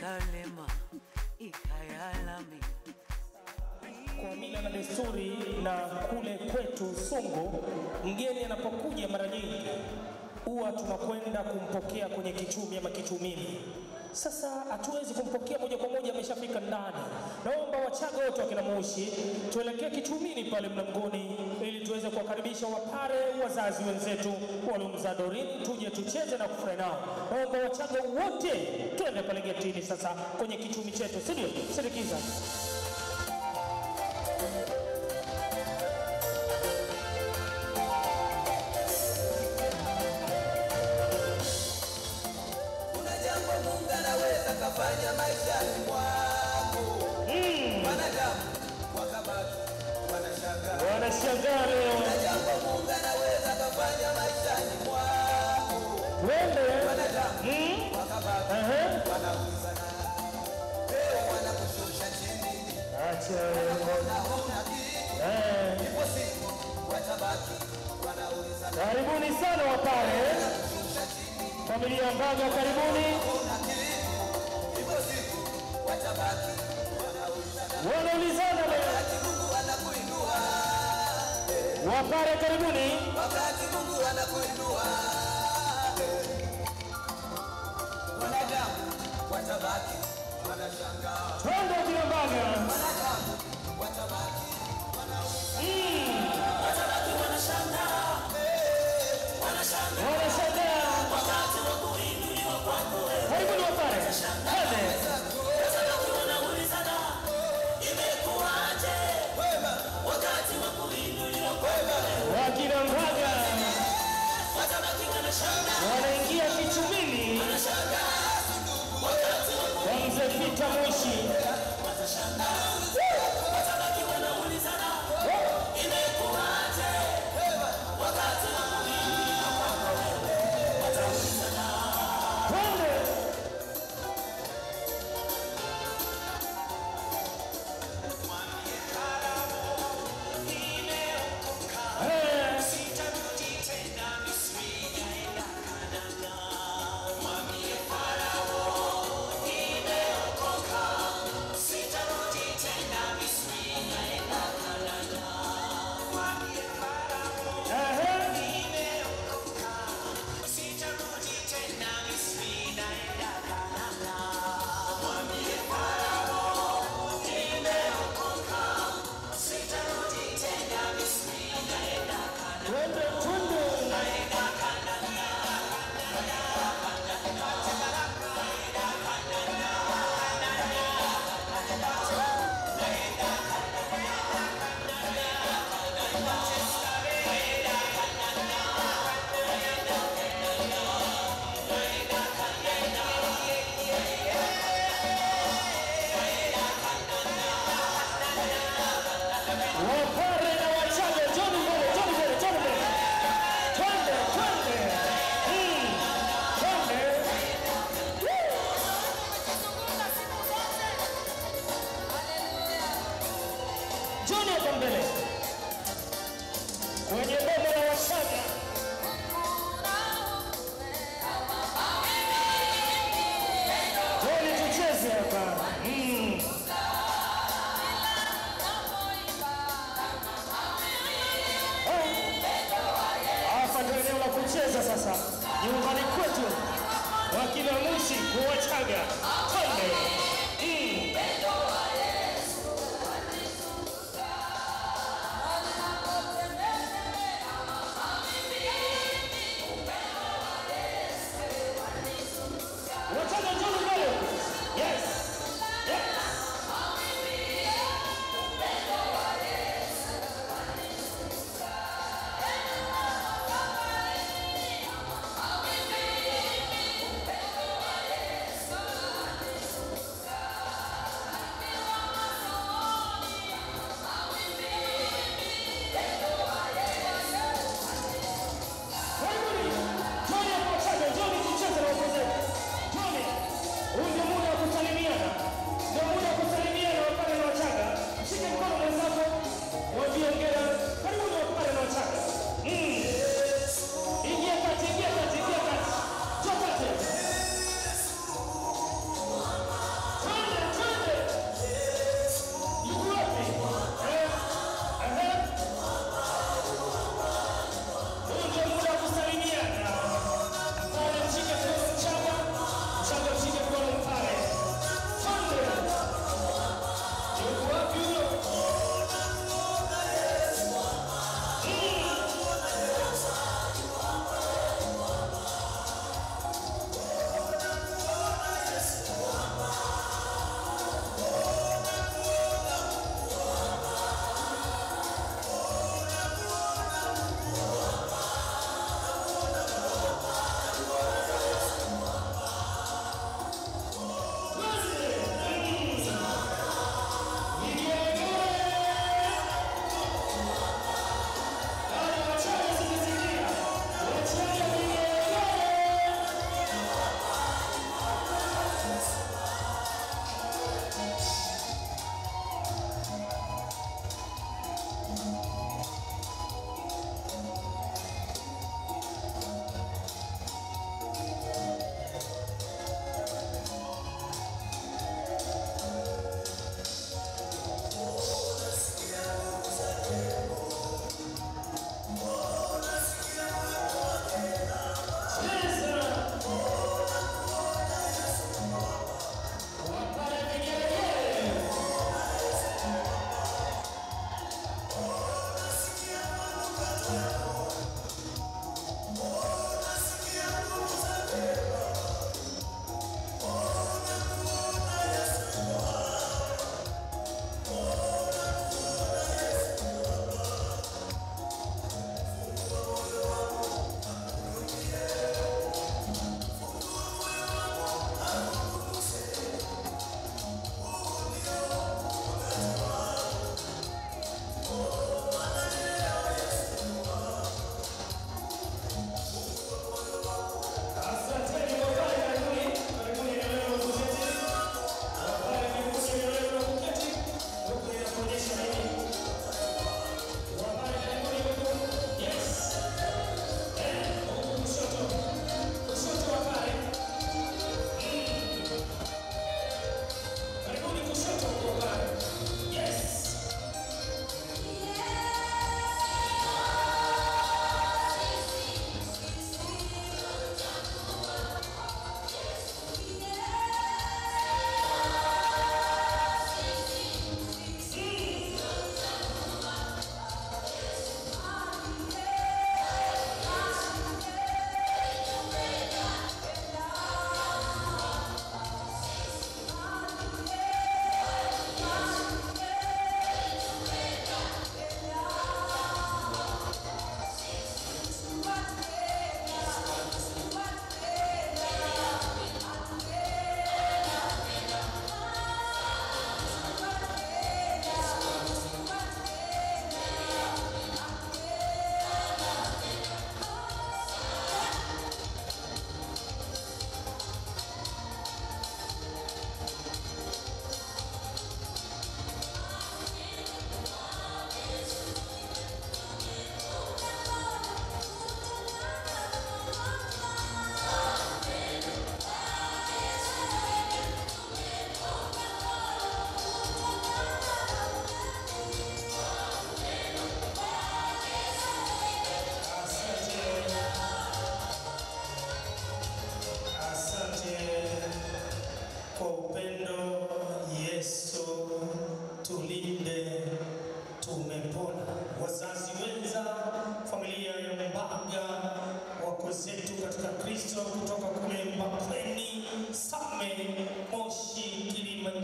ikalema ikayalami Kwa mila na desturi na kule kwetu Songo, mgeni anapokuja mara nyingi huwa tunakwenda kumpokea kwenye kichumi ama kichumini. Sasa hatuwezi kumpokea moja kwa moja, ameshafika ndani. Naomba Wachaga wote wakina Moshi tuelekee kichumini pale mlangoni, ili tuweze kuwakaribisha Wapare, wazazi wenzetu waliomzaa Doreen, tuje tucheze na kufurahi nao. Naomba Wachaga wote twende pale getini sasa kwenye kichumi chetu, si ndio? Sindikiza. Kuna jambo Mungu anaweza kafanya maishani mwako. Wanadamu wakabaki wanashangaa. Wanashangaa leo. Kuna jambo Mungu anaweza kafanya maishani mwako. Wende. Wanadamu wakabaki Ehe. wanaulizana. Leo wanakushusha chini. Acha. Wanaona huna kitu. Eh. Ipo siku watabaki wanaulizana. Karibuni sana Wapare. Wanakushusha chini. Familia Mbaga, karibuni. Huna kitu. Ipo siku watabaki wanaulizana. Wanaulizana leo. Wakati Mungu anakuinua, Wapare, karibuni. wakati Mungu anakuinua, wanadamu watabaki wanashangaa, Twende kina Mbaga. wanadamu watabaki Wanashangaa. Karibuni Wapare. Twende. Wakina Mbaga wanaingia kichumini kwa mzee Pita Moshi. Twende. Eh. Ehe. Twende, twende. Wapare na Wachaga, njoni mbele, njoni mbele, njoni mbele. Twende, twende. Mm. Twende. Woo. Njoni hapa mbele. Kwenye boma la Wachaga. Njoni tucheze hapa. Mm. Hapa ndio eneo la kucheza sasa, nyumbani kwetu, wakina Mushi kuwachaga twende. Mm.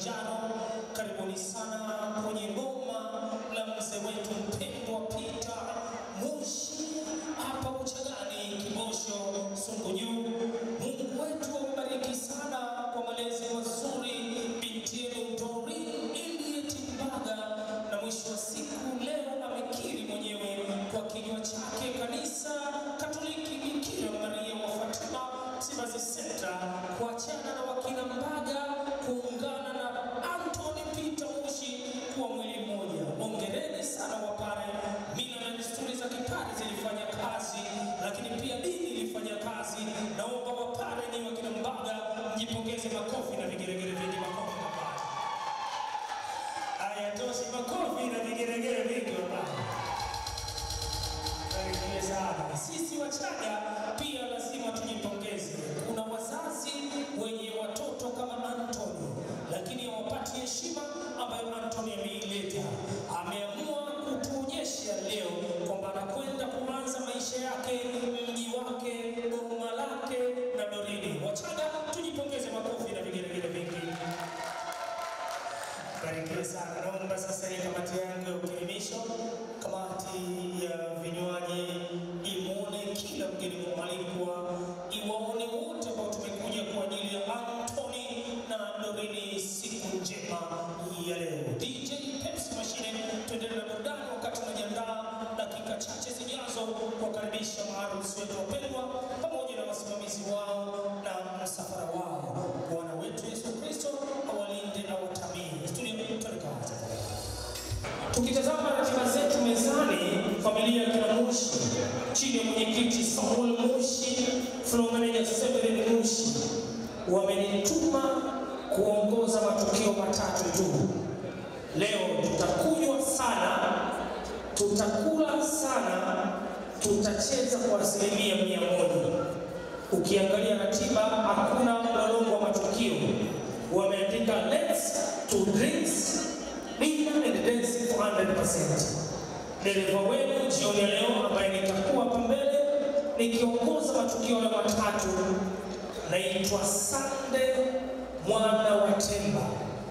Kilimanjaro. Karibuni sana kwenye ngoma la mzee wetu mpendwa Peter Mushi hapa Uchagani, Kibosho, Sungu Juu. Mungu wetu awabariki sana kwa malezi mazuri binti yenu Doreen Eliet Mbaga, na mwisho wa siku leo amekiri mwenyewe kwa kinywa chake kanisa Katoliki Bikira Maria wa Fatima Msimbazi Center kuachana na wakina Mbaga kuungana na Anthony Peter Mushi kuwa mwili mmoja. Hongereni sana wapare. Mila na desturi za kipare zilifanya kazi, lakini pia dini ilifanya kazi. Naomba wapare ni wakina Mbaga mjipongeze makofi na vigeregere vingi. Makofi wapare. Hayatoshi makofi na vigeregere vingi wapare. Barikiwe sana. Sisi Wachaga pia lazima tujipongeze. Kuna wazazi wenye watoto kama Anthony, lakini hawapati heshima ambayo Anthony ameileta. Ameamua kutuonyesha leo kwamba anakwenda kuanza maisha yake mji wake, boma lake na Dorini. Wachaga tujipongeze, makofi na vigelegele vingi. Barikiwe sana. Naomba sasa ile kamati yangu ya ukirimisho, kamati ya vinywaji imwone kila mgeni mwalikwa, iwaone wote ambao tumekuja kwa ajili ya Anthony na Dorini, siku njema ya leo. DJ Pepsi Machine, tuendelee na burudani wakati tunajiandaa dakika chache zijazo kuwakaribisha maharusi wetu wapendwa pamoja na wasimamizi wao na msafara wao. Bwana wetu Yesu Kristo awalinde na watamii. Studio tuelekeze. Tukitazama ratiba zetu mezani, familia ya kina Mushi chini ya mwenyekiti Samuel Mushi, floor manager Severin Mushi wamenituma kuongoza matukio matatu tu. Leo tutakunywa sana, tutakula sana, tutacheza kwa asilimia mia moja. Ukiangalia ratiba hakuna mlolongo wa matukio, wameandika let's to drinks dinner and dancing for 100%. Dereva wenu jioni ya leo ambaye nitakuwa hapa mbele nikiongoza matukio hayo matatu, naitwa Sande mwana wa Temba,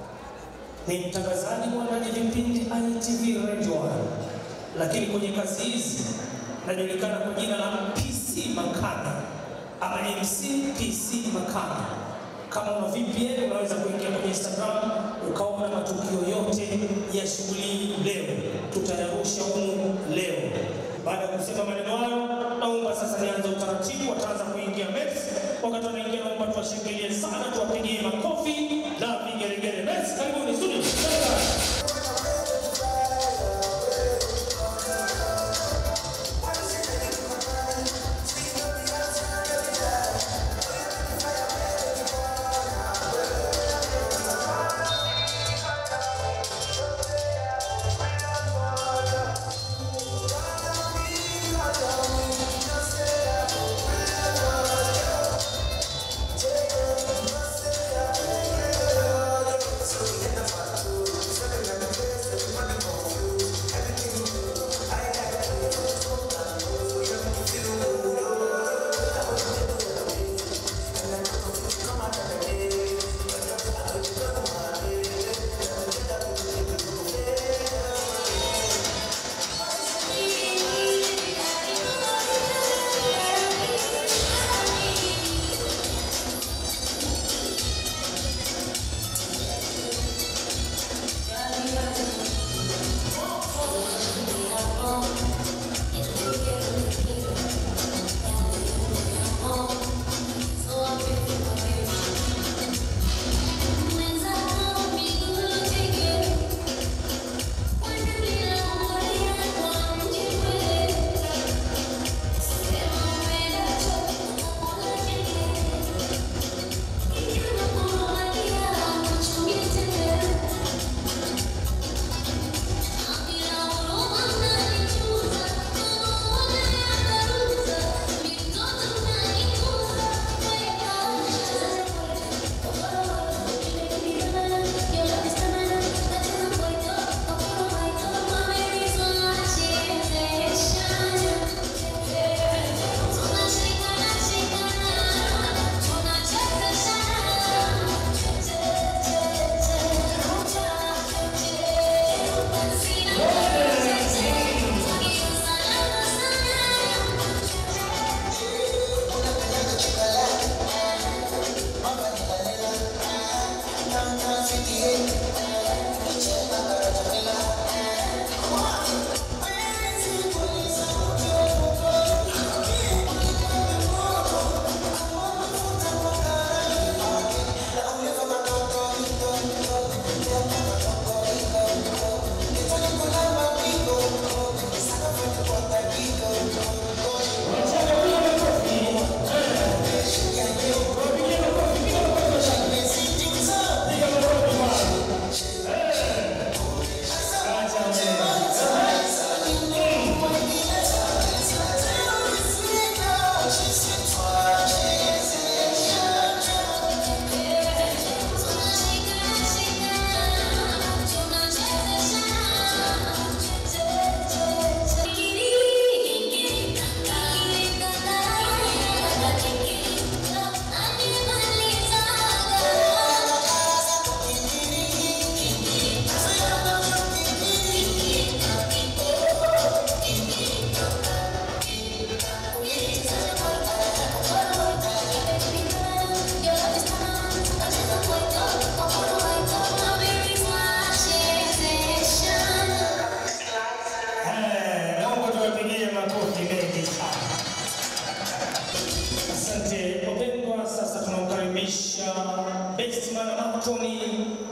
ni mtangazaji mwandaji vipindi ITV Radio 1, lakini kwenye kazi hizi najulikana kwa jina la PC Makana ama MC PC Makana. Kama una VPN unaweza kuingia kwenye Instagram ukaona matukio yote ya shughuli hii leo, tutayarusha humu leo. Baada ya kusema maneno hayo, naomba sasa nianze utaratibu, wataanza kuingia Mets. Wakati wanaingia, naomba tuwashangilie sana, tuwapigie makofi na vigelegele. Mets, karibuni studio. Thank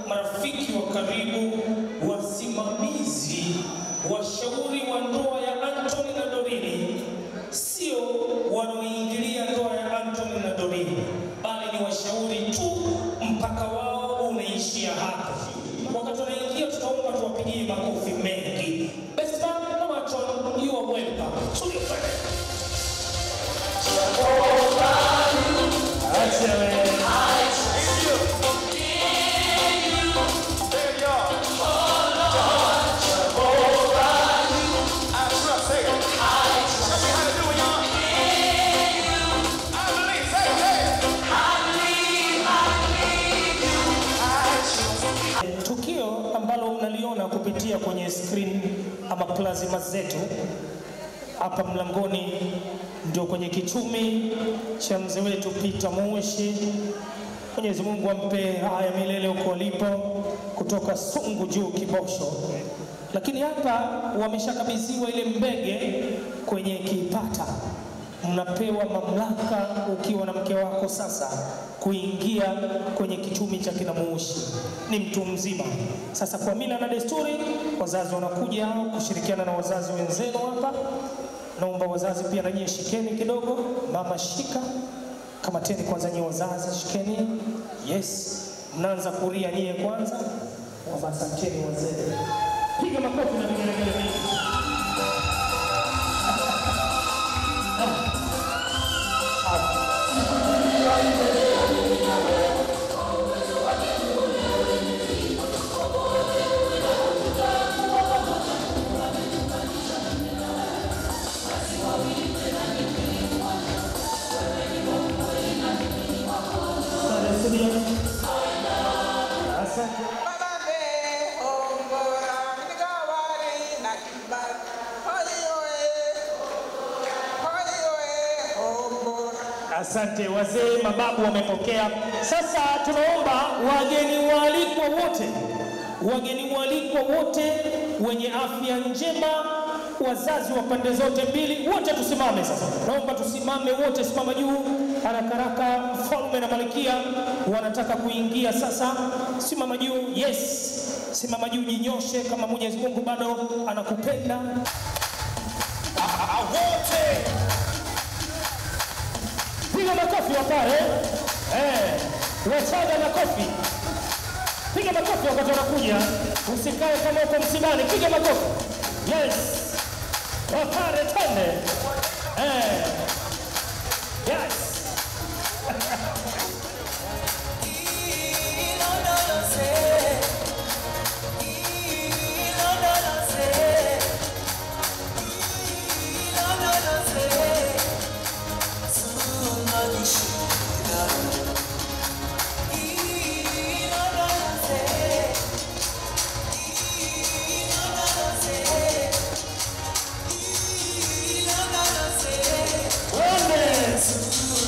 marafiki wa karibu, wasimamizi, washauri wa ndoa ya Anthony na Dorine, sio wanaoingilia ndoa ya Anthony na Dorine, bali ni washauri tu, mpaka wao unaishia hapo. Wakati wanaingia, tutaomba tuwapigie makofi mengi. Best man na Anthony, you are welcome. Tulia pale. Acha wewe. Tukio ambalo mnaliona kupitia kwenye screen ama plazima zetu hapa mlangoni ndio kwenye kichumi cha mzee wetu Peter Mushi. Mwenyezi Mungu ampe raha ya milele huko alipo, kutoka Sungu juu Kibosho. Lakini hapa wameshakabidhiwa ile mbege kwenye kipata, mnapewa mamlaka ukiwa na mke wako sasa kuingia kwenye kichumi cha kina Mushi. Ni mtu mzima sasa. Kwa mila na desturi, wazazi wanakuja kushirikiana na wazazi wenzenu hapa Naomba wazazi pia na nyie shikeni kidogo. Mama shika, kamateni kwanza nyie wazazi, shikeni. Yes, mnaanza kuria nyie kwanza. Baba, asanteni wazee, piga makofi na vigelegele vingi. Asante studio. Asante. Mababe, ongora, nikawari, nakiba. Hoi, hoi. Hoi, hoi, ongora. Asante wazee, mababu wamepokea. Sasa tunaomba wageni waalikwa wote, wageni waalikwa wote wenye afya njema, wazazi wa pande zote mbili, wote tusimame sasa. Naomba tusimame wote, simama juu haraka haraka. Mfalme na malkia wanataka kuingia sasa, simama juu. Yes, simama juu, jinyoshe kama Mwenyezi Mungu bado anakupenda. Piga makofi wapare. Eh, wachaga makofi. Piga makofi wakati wanakuja. Usikae kama uko msibani, piga makofi. Yes. Wapare twende. Eh. Yes. Twende.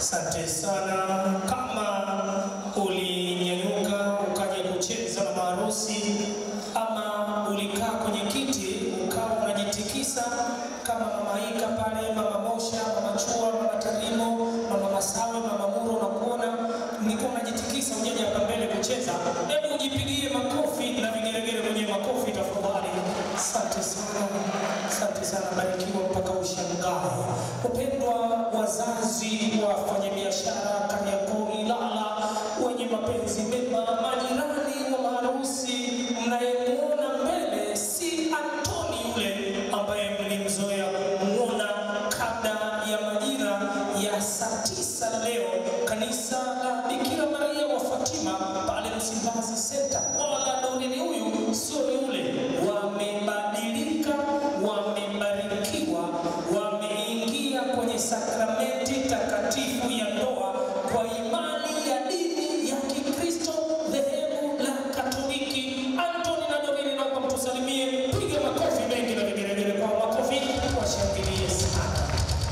Asante sana. Kama ulinyanyuka ukaja kucheza na maharusi ama ulikaa kwenye kiti ukawa unajitikisa kama mama Ika pale, mama Mosha, mama Chua, mama Tarimo, mama Masawe, mama Muro, unakuona nilikuwa unajitikisa ujaja hapa mbele kucheza, hebu ujipigie makofi na vigelegele kwenye makofi tafadhali. Asante sana, asante sana, barikiwa mpaka ushangae. Upendwa wazazi, wafanyabiashara Kariakoo, Ilala, wenye mapenzi mema, majirani wa maharusi, mnayemwona mbele si Antoni yule ambaye mlimzoea kumwona kabla ya majira ya saa tisa leo kanisa la Bikira Maria wa Fatima pale Msimbazi Center. Wala Dorine huyu sio yule, wamebadilika, wamebarikiwa, wameingia kwenye sakramenti takatifu ya ndoa kwa imani ya dini ya Kikristo dhehebu la Katoliki. Antoni na Dorine, naomba mtusalimie, piga makofi mengi na vigelegele kwa makofi, washangilie sana.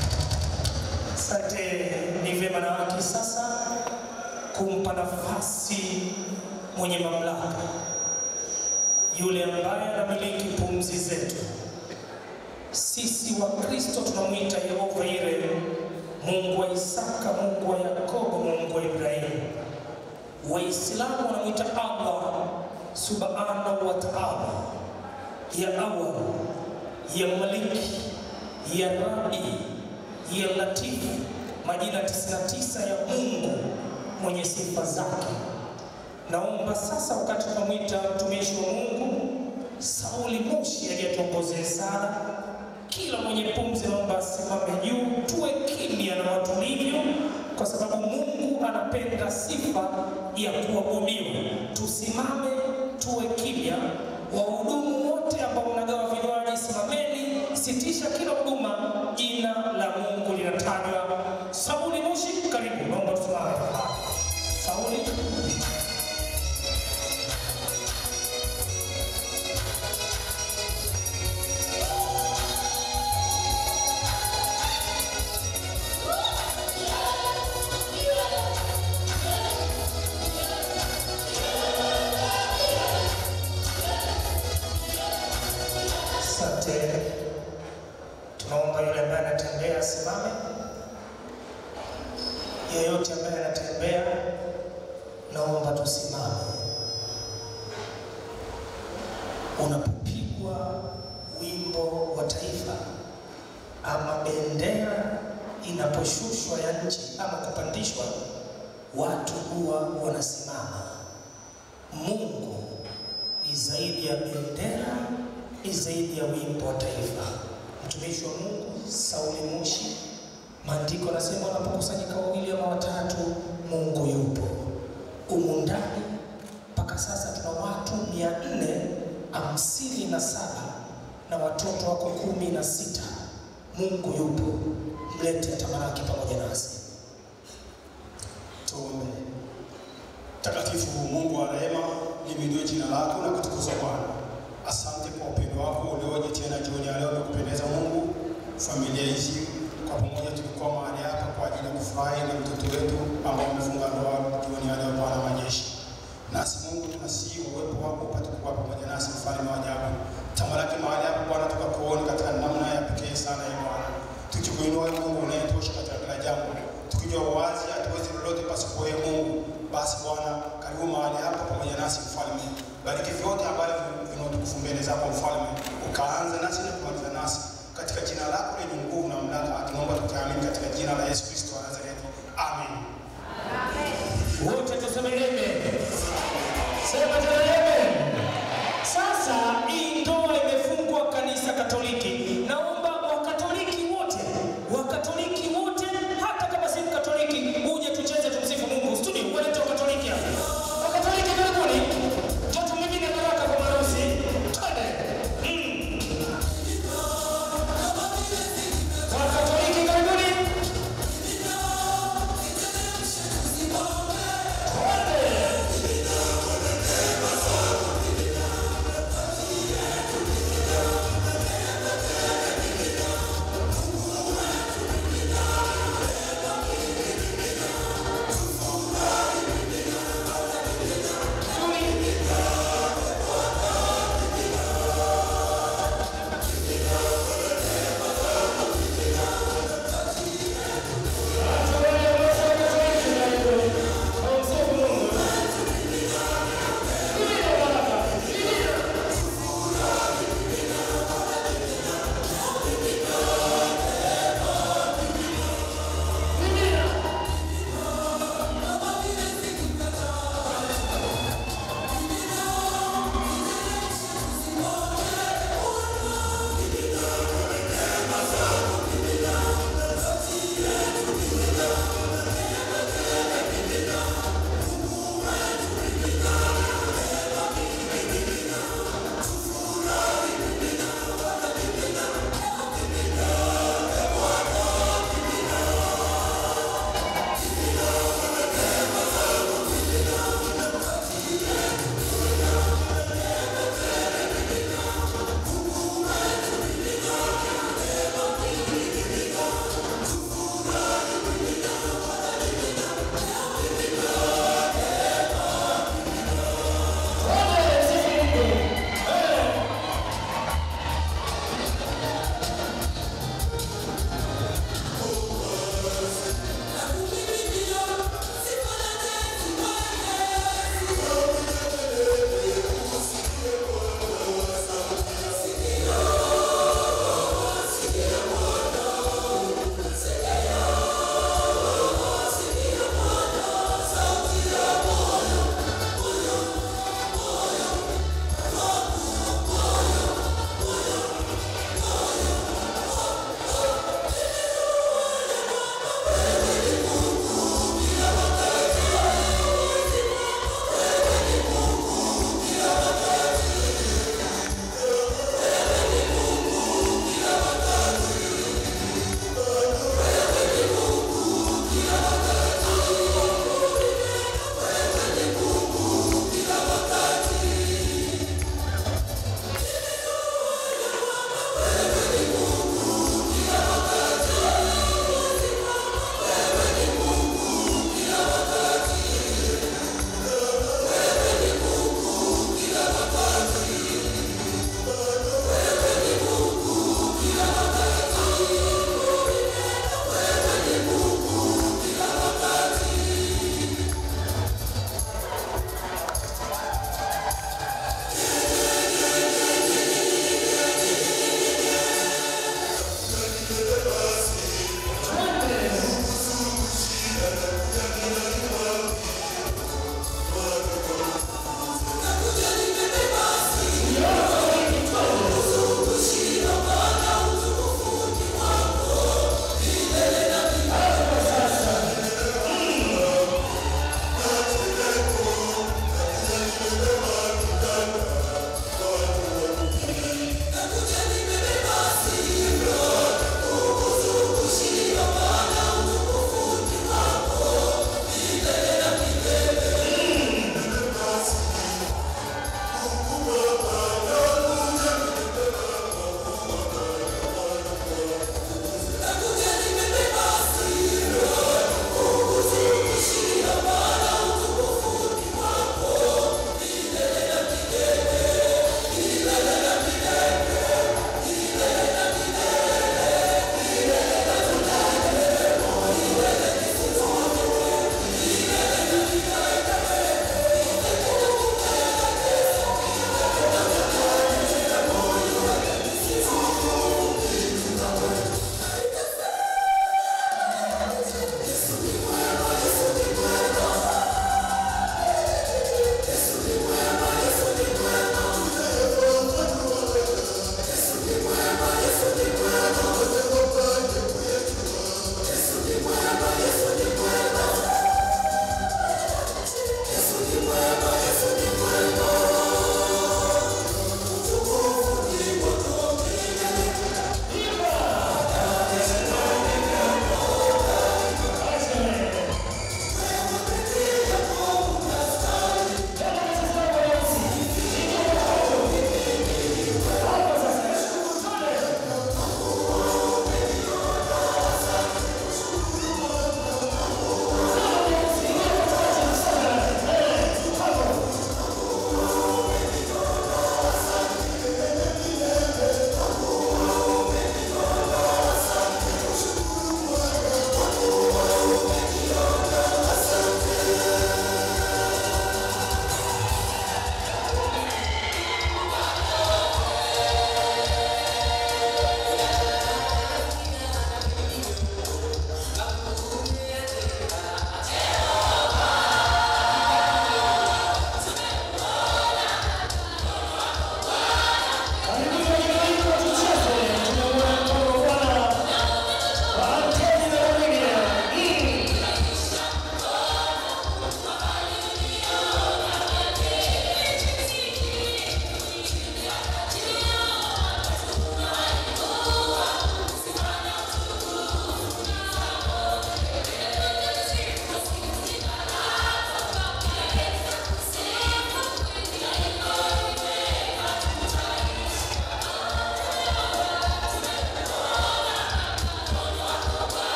Asante. Ni vyema na haki sasa kumpa nafasi mwenye mamlaka, yule ambaye anamiliki pumzi zetu. Sisi wa Kristo tunamwita Yehova Yire, Mungu wa Isaka, Mungu wa Yakobo, Mungu wa Ibrahimu. Waislamu wanamwita Allah subhanahu wa ta'ala, ya awal, ya maliki, ya rabi, ya latifu, majina 99 ya Mungu mwenye sifa zake. Naomba sasa, wakati tunamwita mtumishi wa Mungu Sauli Moshi aliyetuongozea sana, kila mwenye pumzi naomba asimame juu, tuwe kimya na watulivyo, kwa sababu Mungu anapenda sifa ya kuabudiwa. Tusimame, tuwe kimya. Wahudumu wote ambao mnagawa vinywaji, simameni, sitisha kila huduma, jina la Mungu linatajwa. Sauli Moshi, karibu, naomba tusimame. Sauli. Asante. Tunaomba yule ambaye anatembea asimame. Yeyote ambaye anatembea, naomba tusimame. Unapopigwa wimbo wa taifa ama bendera inaposhushwa ya nchi ama kupandishwa, watu huwa wanasimama. Mungu ni zaidi ya bendera, ni zaidi ya wimbo wa taifa. Mtumishi wa Mungu Sauli Moshi, maandiko anasema wanapokusanyika wawili ama watatu, Mungu yupo humu ndani. Mpaka sasa tuna watu mia nne hamsini na saba na watoto wako kumi na sita. Mungu yupo, mlete tamalaki pamoja nasi. Tuombe. Mtakatifu Mungu wa rehema, limidiwe jina lako na kutukuzwa Bwana. Asante kwa upendo wako ulioje tena jioni ya leo umekupendeza Mungu. Familia hizi kwa pamoja tulikuwa mahali hapa kwa ajili ya kufurahi na mtoto wetu ambao amefunga ndoa jioni ya leo, Bwana wa majeshi. Nasi Mungu tunasihi uwepo wako upate kuwa pamoja nasi, mfalme wa ajabu. Tamalaki mahali hapa Bwana, tukakuone katika namna ya pekee sana ya Bwana, tukikuinua wewe Mungu unayetosha katika kila jambo, tukijua wazi hatuwezi lolote pasipo wewe Mungu. Basi Bwana, karibu mahali hapa pamoja nasi mfalme, bariki vyote ambavyo vina utukufu mbele zako mfalme, ukaanza nasi na kumaliza nasi katika jina lako lenye nguvu na mamlaka, tunaomba tukiamini katika jina la Yesu Kristo wa Nazareti, amen. Wote tuseme amen. Sema tena amen. Sasa hii ndoa imefungwa kanisa Katoliki. Naomba Wakatoliki wote, Wakatoliki wote, hata kama si Mkatoliki, uje tucheze tumsifu Mungu. Studio, walete Wakatoliki hapa. Wakatoliki karibuni. Njoo tumimine baraka kwa maharusi. Twende. Mm. Wakatoliki karibuni. Twende.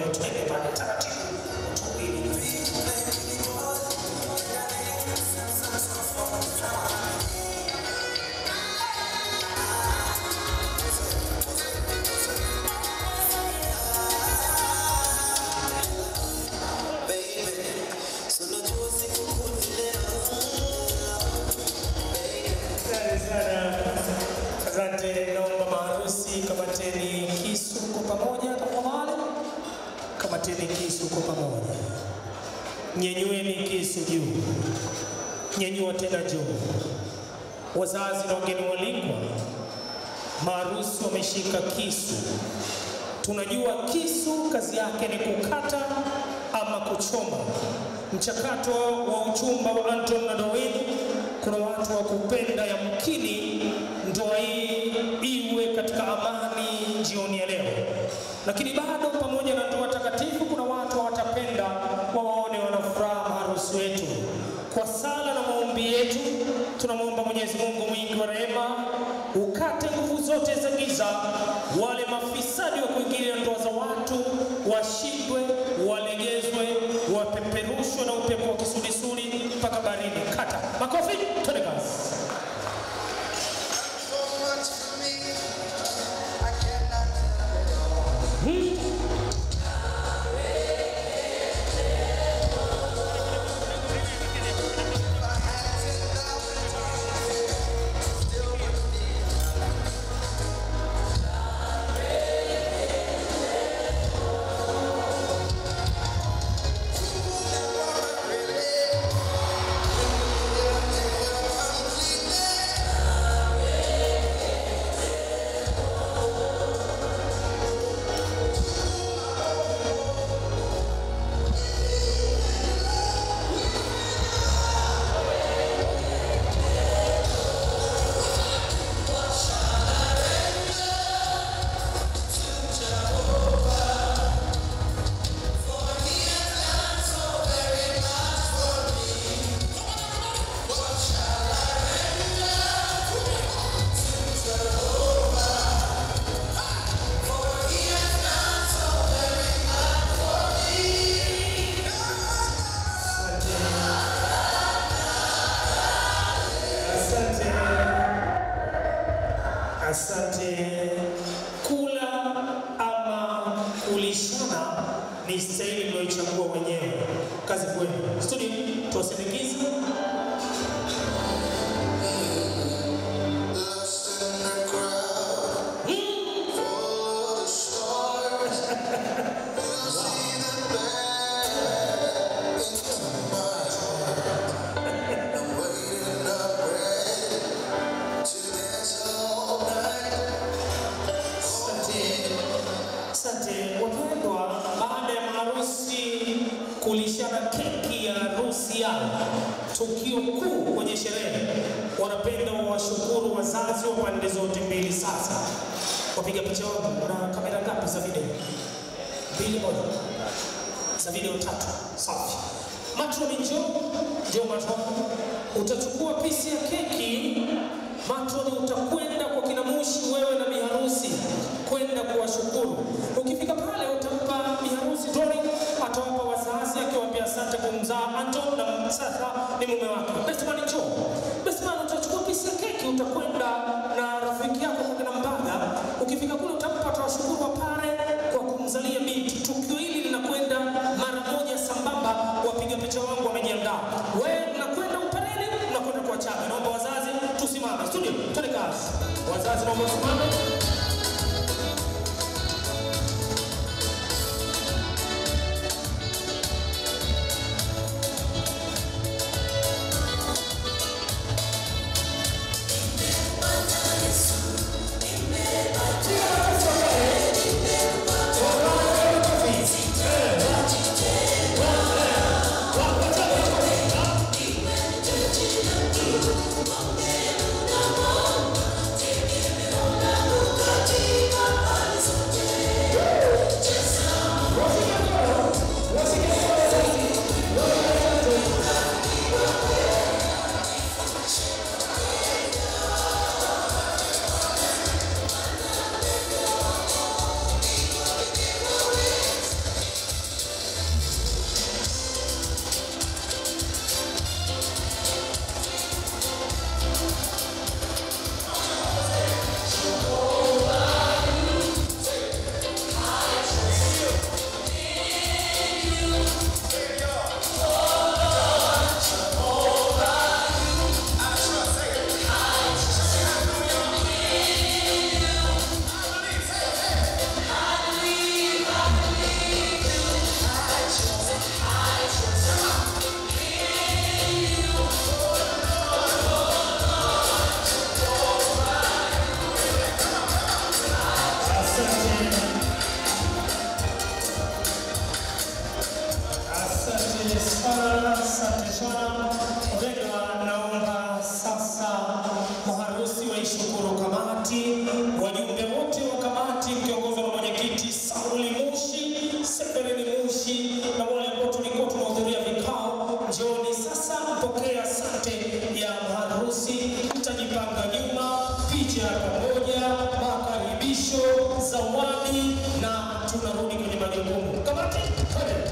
twende pale taratibu, tuwili Asante sana. Asante, naomba maharusi kamateni kisu kwa pamoja tafadhali. Kamateni kisu kwa pamoja. Nyenyueni kisu juu. Nyenyua tena juu. Wazazi na wageni walikwa, maharusi wameshika kisu. Tunajua kisu kazi yake ni kukata ama kuchoma. Mchakato wa uchumba wa Anton na Doreen, kuna watu wa kupenda yamkini ndoa hii iwe katika amani jioni ya leo, lakini bado pamoja na ndoa takatifu, kuna watu hawatapenda wawaone wanafuraha maharusi wetu. Kwa sala na maombi yetu, tunamwomba Mwenyezi Mungu mwingi wa rehema ukate nguvu zote za giza, wale mafisadi wa kuingilia ndoa za watu washindwe, walegezwe, wapeperushwe na upepo wa kisulisuli mpaka baharini. Kata makofi, twende kazi. So much for me, I cannot tell it all. If I had 10,000 tongues, it still wouldn't be enough. Never really, completely. Asante, asante. Kula ama kulishana ni staili mlioichagua wenyewe. Kazi kwenu. Studio, tuwasindikize. Lost in the crowd, full of the stars. You see the band into my heart. I'm waiting up ready to dance all night. Asante, asante wapendwa. Baada ya maharusi kulishana keki ya harusi yao, tukio kuu kwenye sherehe, wanapenda wawashukuru wazazi wa pande zote mbili. Sasa wapiga picha wangu na kamera ngapi za video? Mbili moja za video tatu. Safi. Matroni njoo, njoo matroni, utachukua pisi ya keki. Matroni utakwenda kwa kina Mushi, wewe na biharusi kwenda kuwashukuru. Ukifika pale utampa biharusi Dori, atawapa wazazi akiwaambia asante kumzaa Anton na sasa ni mume wake. Bestman njoo. Bestman utachukua pisi ya keki, utakwenda na rafiki yako kwa kina Mbaga. Ukifika kule utampa atawashukuru wa pale kwa kumzalia binti. Tukio hili linakwenda mara moja sambamba, wapiga picha wangu wamejiandaa. Wewe mnakwenda upareni, mnakwenda kwa chama. Naomba wazazi tusimame. Studio, twende kazi. Wazazi naomba tusimame. Thank biashara. Wapendwa, naomba sasa maharusi waishukuru kamati, wajumbe wote wa kamati mkiongozwa na mwenyekiti Sauli Mushi, Severini Mushi na wale ambao tulikuwa tunahudhuria vikao, njooni sasa mpokee asante ya maharusi. Mtajipanga nyuma, picha ya pamoja, makaribisho, zawadi na tunarudi kwenye majukumu. Kamati, twende.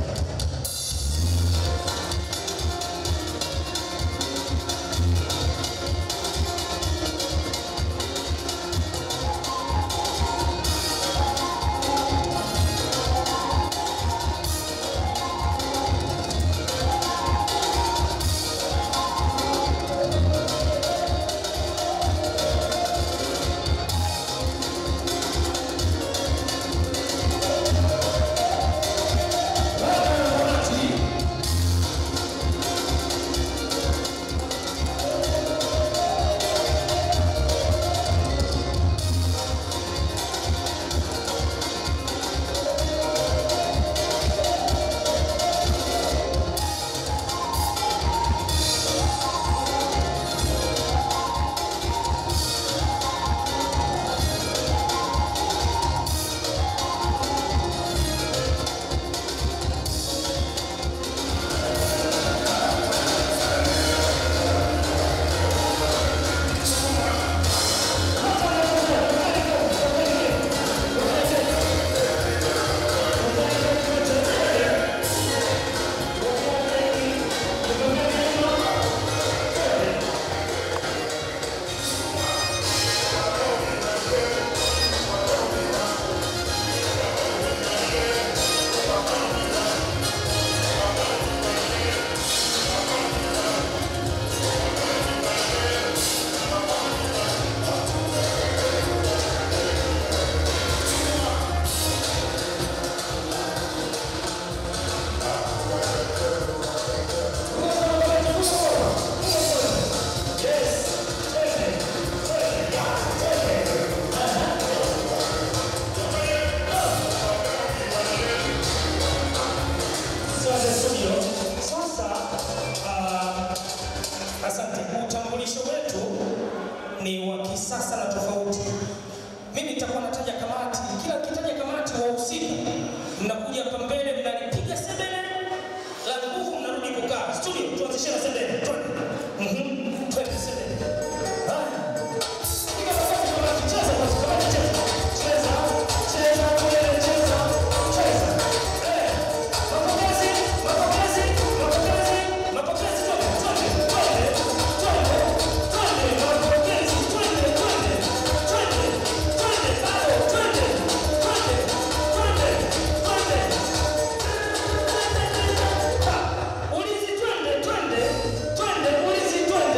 Asante studio. Sasa ah, asante. Utambulisho wetu ni wa kisasa na tofauti. Mimi nitakuwa nataja kamati, kila ukitaja kamati wahusika, mnakuja hapa mbele, mnalipiga sebele la nguvu, mnarudi kukaa. Studio, tuanzishe na sebele. Twende. Mhm. Twende sebele. Haya. Piga makofi kamati, cheza basi, kamati cheza. Cheza, cheza, twende, cheza, cheza. Eh. Mapokezi, mapokezi, mapokezi, mapokezi, twende, twende, twende, twende, twende, mapokezi, twende, twende, twende, twende, bado, twende, twende, twende, twende. Ha, ulinzi, twende, twende, twende, ulinzi, twende.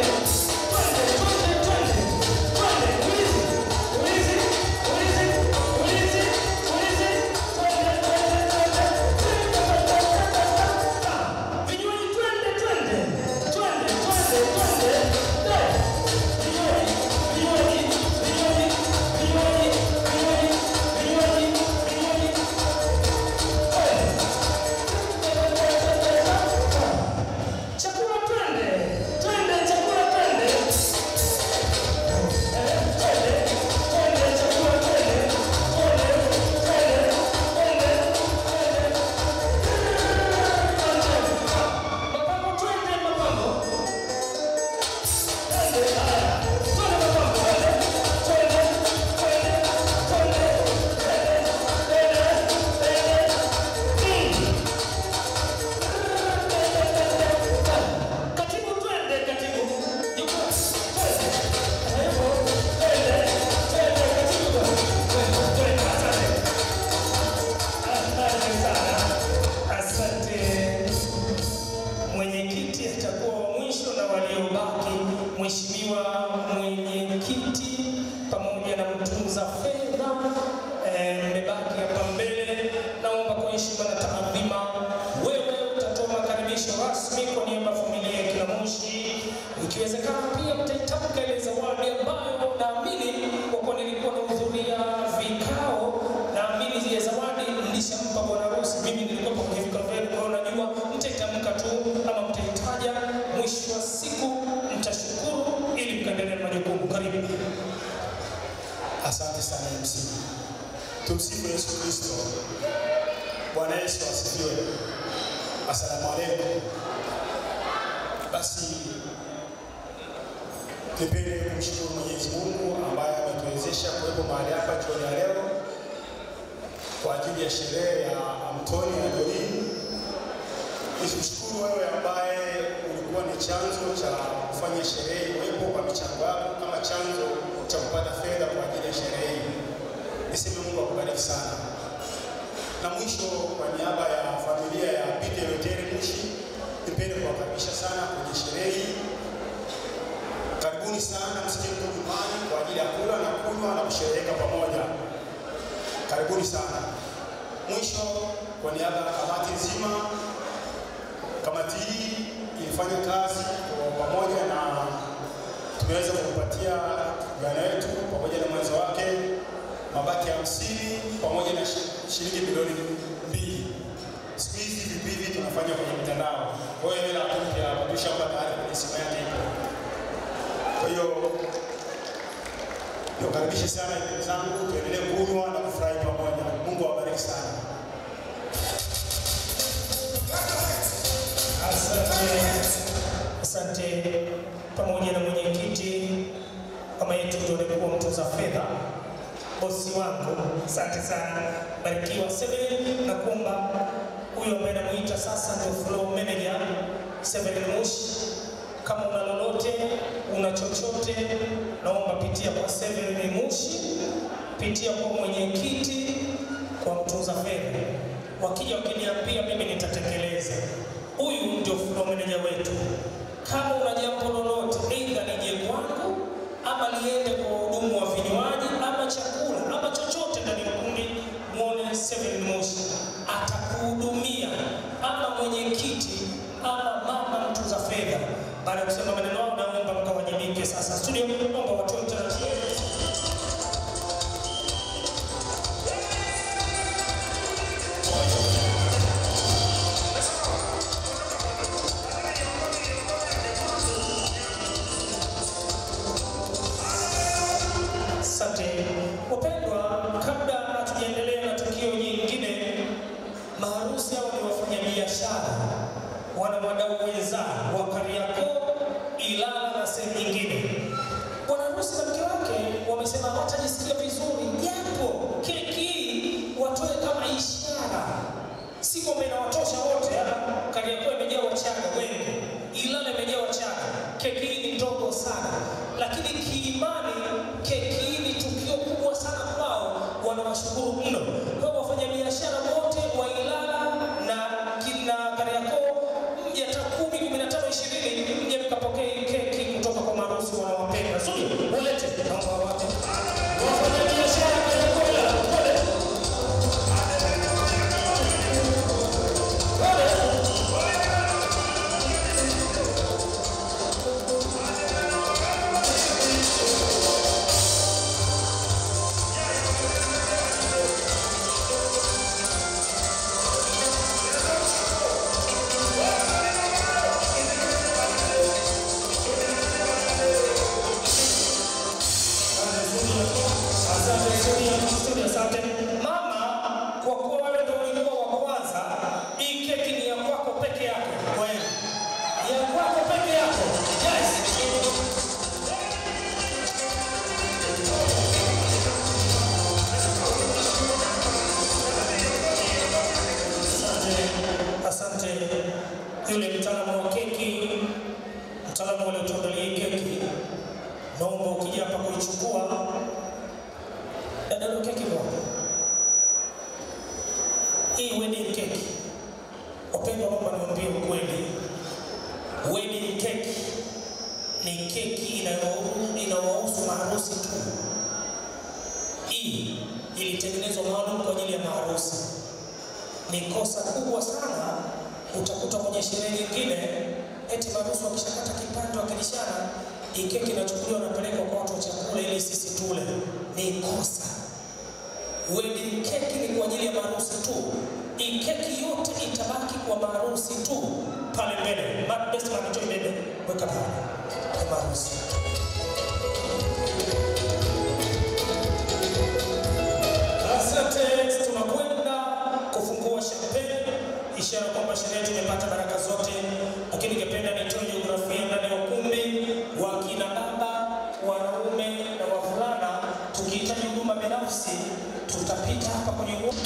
Kristo. Bwana Yesu asifiwe. Asalamu alaykum. Basi nipende kumshukuru Mwenyezi Mungu ambaye ametuwezesha kuwepo mahali hapa jioni ya leo kwa ajili ya sherehe ya Antoni na Doreen. Nikushukuru wewe ambaye ulikuwa ni chanzo cha kufanya sherehe iwepo kwa michango yako kama chanzo cha kupata fedha kwa ajili ya sherehe hii. Niseme Mungu akubariki sana. Na mwisho, kwa niaba ya familia ya Peter Luteri Mushi, nipende kuwakaribisha sana kwenye sherehe hii. Karibuni sana, msikie mko nyumbani kwa ajili ya kula na kunywa na kushereheka pamoja. Karibuni sana. Mwisho, kwa niaba ya kamati nzima, kamati hii ilifanya kazi kwa pamoja na tumeweza kumpatia kijana wetu pamoja na mwenzo wake mabaki ya hamsini pamoja na shi- shilingi milioni mbili. Siku hizi vitu hivi tunafanya kwenye mitandao, kwa hiyo hela mpya hapa tushampa tayari kwenye simu yake ipo. Kwa hiyo niwakaribishe sana ndugu zangu, tuendelee kunywa na kufurahi pamoja. Mungu awabariki sana. Asante, asante pamoja na mwenyekiti mama yetu ndio alikuwa mtunza fedha, bosi wangu, asante sana, barikiwa Seven, na kuomba huyo ambaye namuita sasa ndio floor manager Seven Mushi, kama una lolote una chochote, naomba pitia kwa Seven Mushi, pitia kwa mwenyekiti, kwa mtunza fedha. Wakija wakiniambia, mimi nitatekeleza. Huyu ndio floor manager wetu. Kama una jambo lolote, aidha nije kwangu ama liende kwa wahudumu wa vinywaji ama chakula ama chochote ndani ya kundi, muone Seven Moshi atakuhudumia, ama mwenyekiti ama mama mtunza fedha. Baada ya kusema maneno hayo, naomba mkawajibike sasa. Studio, naomba watoe utaratibu. Asante wapendwa, kabla hatujaendelea na tukio nyingine, maharusi hao ni wafanyabiashara, wana wadau wenzao wa Kariakoo, Ilala na sehemu nyingine. Bwana harusi na mke wake wamesema hawatajisikia vizuri japo keki hii watoe kama ishara, si kwamba inawatosha wote. ah. Kariakoo imejaa Wachaga wengi, Ilala imejaa Wachaga. Keki hii ni ndogo sana, lakini kiimani keki hii ni tukio kubwa sana kwao, wanawashukuru mno. Kwa hiyo wafanyabiashara wote wa Ilala na kina Kariakoo, mje hata kumi, kumi na tano, ishirini, mje mkapokee hii keki kutoka kwa maharusi wanawapenda. Zuri, ulete naomba wate wafanyabiashara Kariakoo, Ilala, pole Asante studio, studio, asante mama, kwa kuwa wewe ndio ulikuwa wa kwanza, hii keki ni ya kwako peke yako. Wewe ya kwako peke yako. Yes. Asante, asante yule mtaalamu wa keki, mtaalamu aliotuandalia hii keki, naomba ukija hapa kuichukua dada ndo keki moja. Hii wedding cake, wapendwa, naomba niwaambie ukweli, wedding cake ni keki inayo- inayowahusu maharusi tu. Hii ilitengenezwa maalum kwa ajili ya maharusi. Ni kosa kubwa sana utakuta kwenye sherehe nyingine eti maharusi wakishakata kipande wakilishana, hii keki inachukuliwa napelekwa kwa watu wa chakula ili sisi tule. Ni kosa. Wedding keki ni kwa ajili ya maharusi tu. Hii keki yote itabaki kwa maharusi tu pale mbele. Ma- Best man enjoy bebe, weka pale kwa maharusi. Asante, tunakwenda ishara kwamba sherehe tumepata baraka zote, lakini ningependa nitoe jiografia ndani ya ukumbi wa kina baba, wanaume na wavulana. Tukihitaji huduma binafsi, tutapita hapa kwenye ukumbi.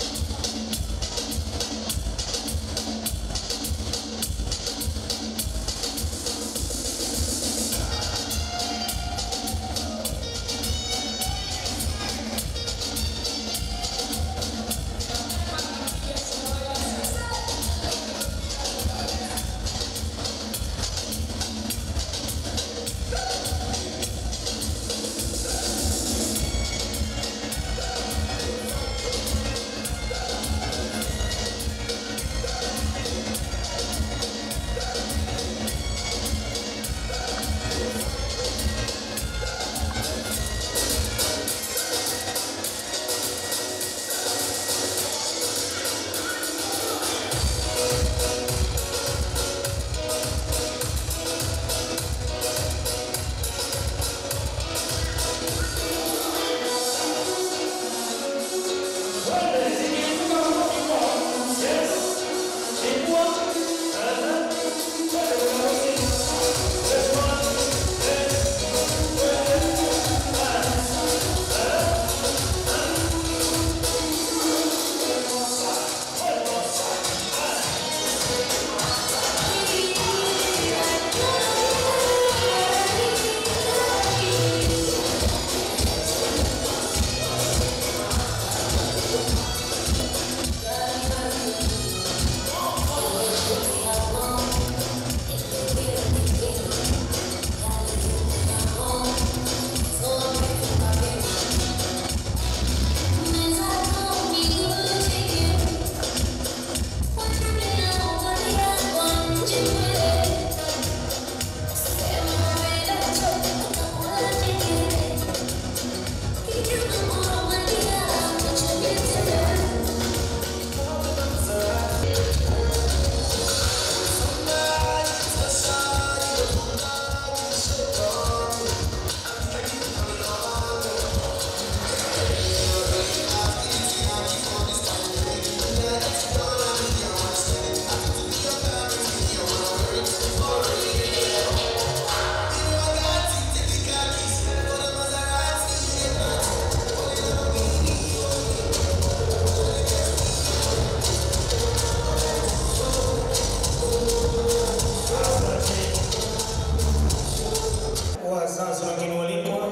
wazazi wageni walikwa,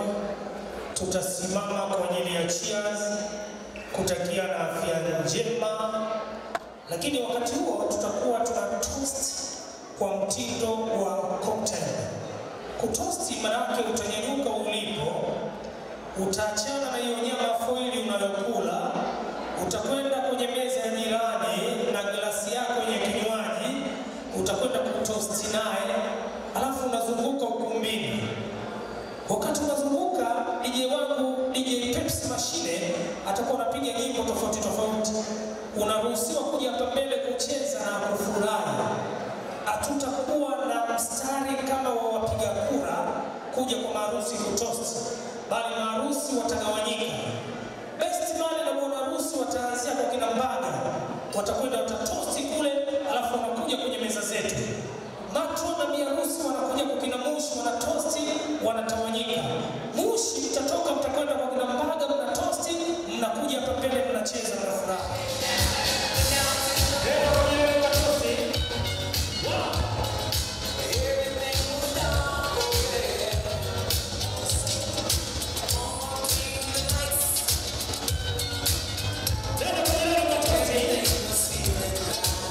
tutasimama kwa ajili ya cheers kutakia na afya njema, lakini wakati huo tutakuwa tuna toast kwa mtindo wa cocktail. Kutosti manake utanyanyuka ulipo, utaachana na hiyo nyama foili unayokula, utakwenda kwenye meza ya jirani na glasi yako yenye kinywaji, utakwenda kutosti naye, alafu unazunguka ukumbini. Wakati unazunguka, DJ wangu DJ Pepsi Mashine atakuwa anapiga nyimbo tofauti tofauti. Unaruhusiwa kuja hapa mbele kucheza na kufurahi. Hatutakuwa na mstari kama wa wapiga kura kuja kwa maharusi kutoast, bali maharusi watagawanyika. Best man na bwana harusi wataanzia kwa kina Mbaga, watakwenda watatosti kule, alafu wanakuja kwenye meza zetu. Matron na biharusi wanakuja kwa kina Mushi, wanatosti, wanatawanyika. Mushi mtatoka, mtakwenda kwa kina Mbaga, mnatosti, mnakuja hapa mbele, mnacheza, mnafurahi. Tena wenyewe watosti. Tena wenyewe watosti.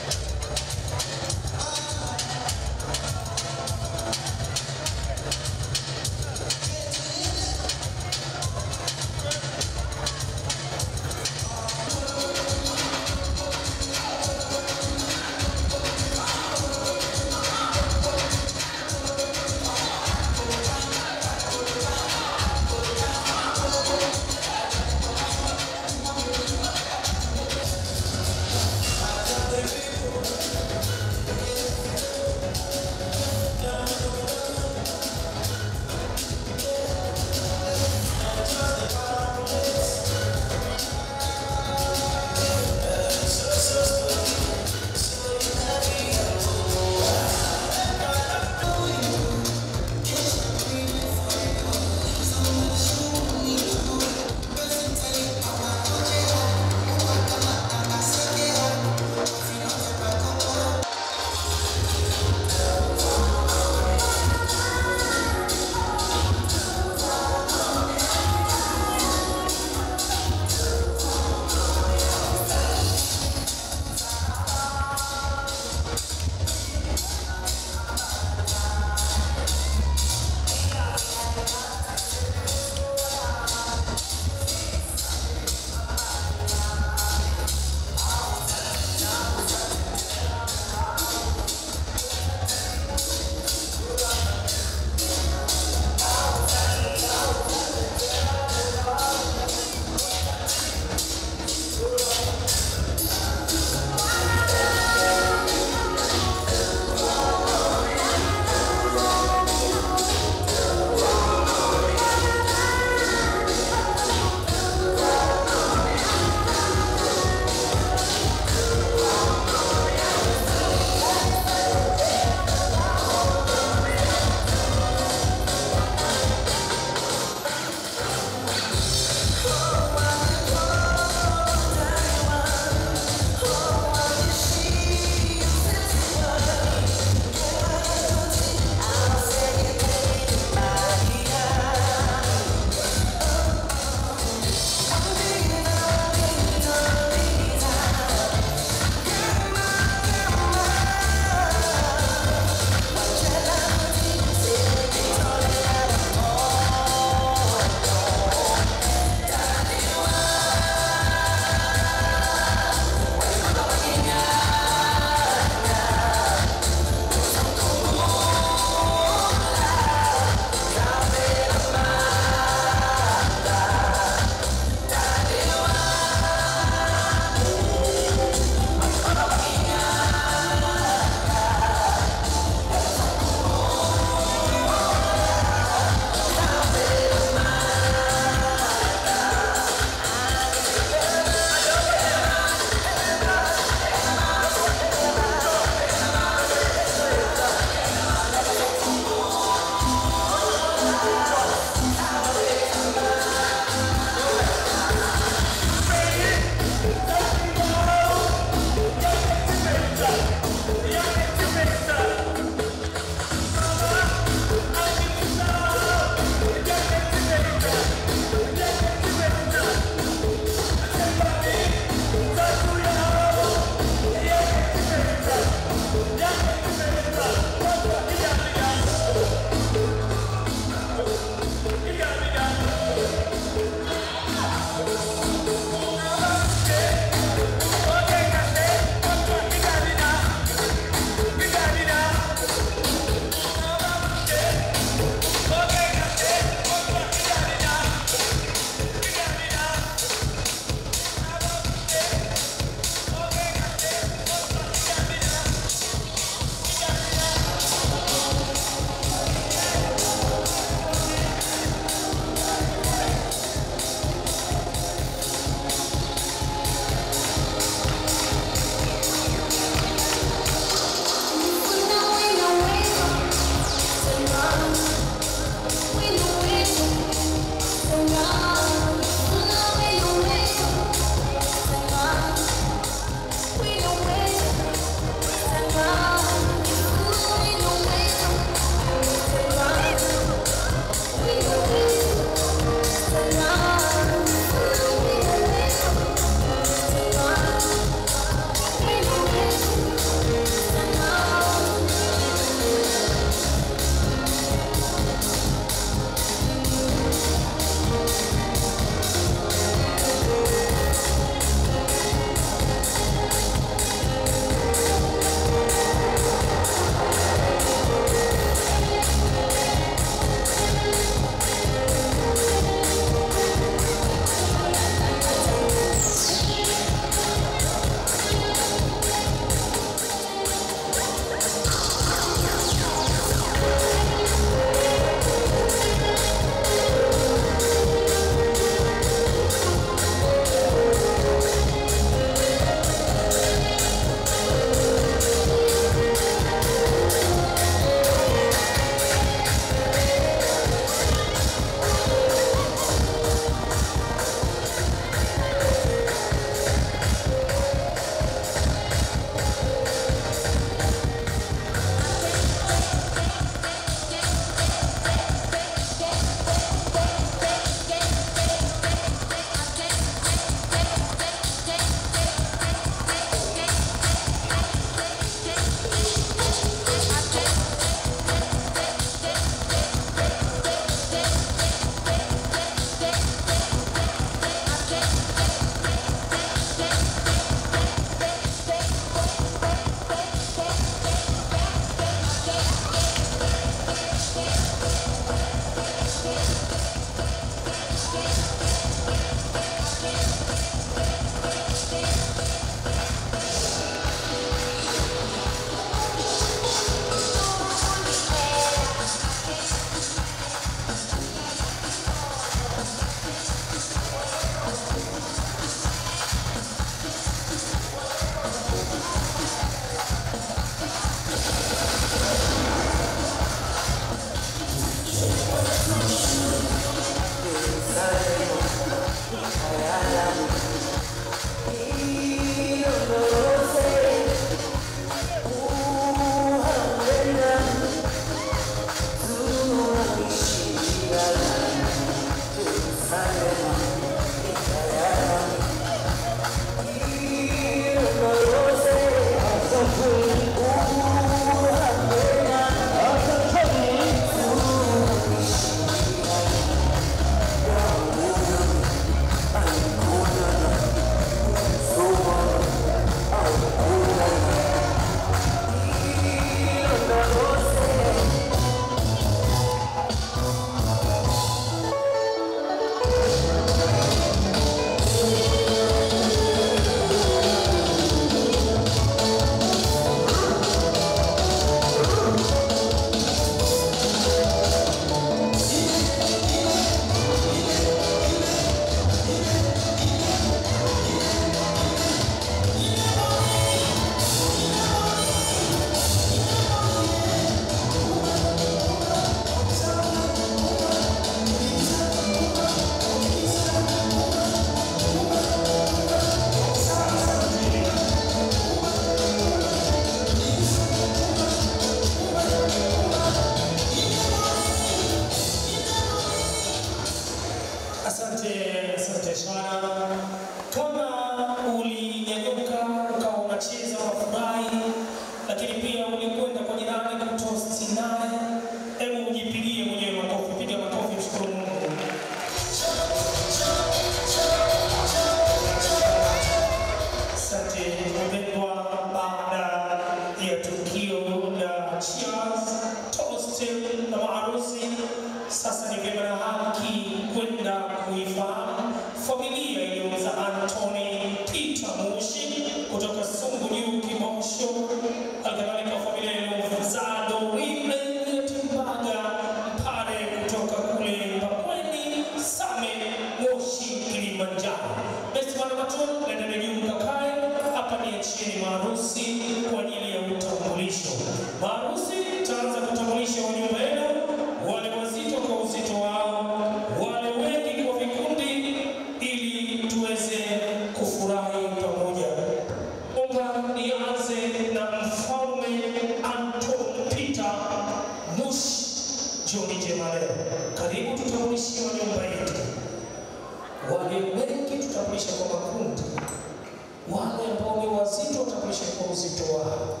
niachieni maharusi kwa ajili ya utambulisho. Maharusi taanza kutambulisha wa nyumba yenu, wale wazito kwa uzito wao, wale wengi kwa vikundi, ili tuweze kufurahi pamoja. Omba nianze na mfalme Anton Peter Mushi John Jemale. Karibu tutambulishe wa nyumba yetu. Wale wengi tutambulishe kwa makundi, wale ambao ni wazito watambulishe kwa uzito wao.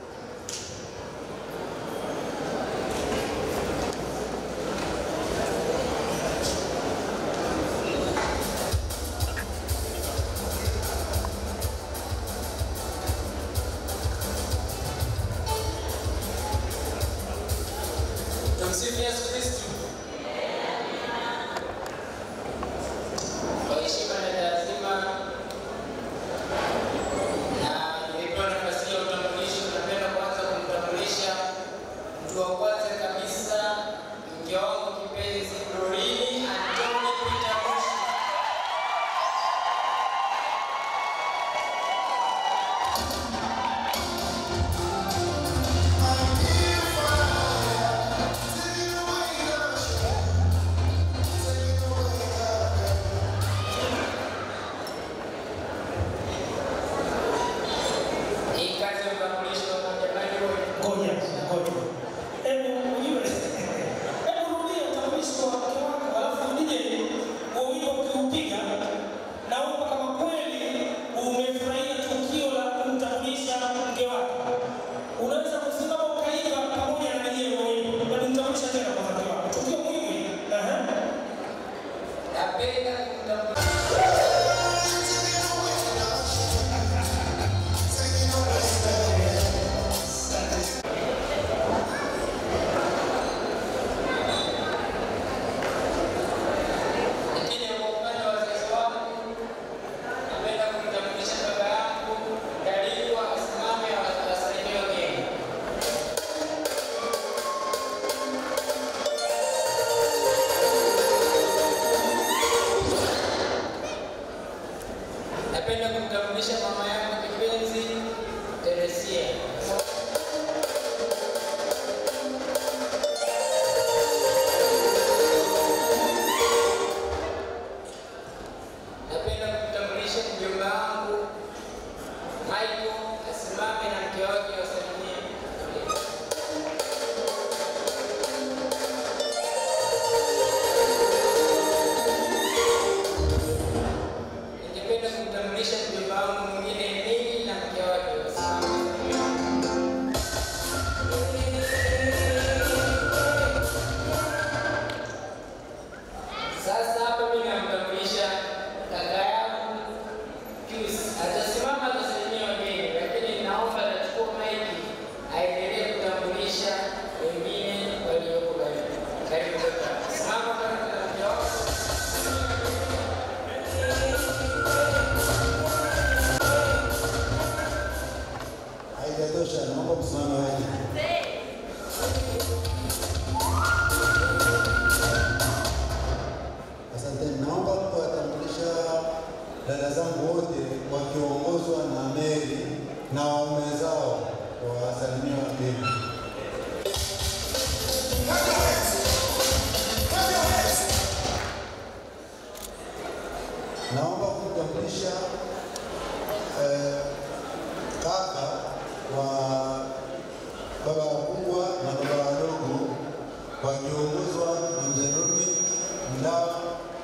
Tumsifu Yesu Kristo. Kwa heshima na taadhima na nimepewa nafasi ya utambulisho, napenda kwanza kumtambulisha mtu wa kwanza kabisa, mke wangu kipenzi Dorine Antoni Peter Mushi. Hii kazi ya utambulisho jamani, wewe Ngoja, ngoja. Hebu ujue. Hebu rudia utambulisho wa mke wako, alafu nije wawili wakiupiga naomba kama kweli umefurahia tukio la kumtambulisha mke wako. Unaweza kusimama ukaiga pamoja na yeye wawili. Na kumtambulisha tena kwa mke wako. Tukio muhimu hili. Aha. napenda kumtambulisha Lakini kwa upande wa wazazi wangu, napenda kumtambulisha baba yangu Daliwa asimame awasalimie wageni. Napenda kumtambulisha mama yangu kipenzi Teresia. Napenda kumtambulisha mjomba wangu Michael asimame na mke wake wasalimie. Ningependa kumtambulisha mjomba wangu mwingine Nili na mke wake wasimame wasalimie. Sasa hapa mimi namtambulisha kaka yangu Pius. Atasimama atasalimia wageni, lakini naomba atachukua maiki aendelee kutambulisha wengine walioko karibu. Karibu kaka. Simama karibu na mke wako. Haijatosha, naomba msimame wengi. Asante, naomba kuwatambulisha dada zangu wote wakiongozwa na Mary na waume zao wawasalimia wageni. Naomba kumtambulisha eh, kaka wa baba wakubwa na baba wadogo wakiongozwa na mzee Rumi Mdawa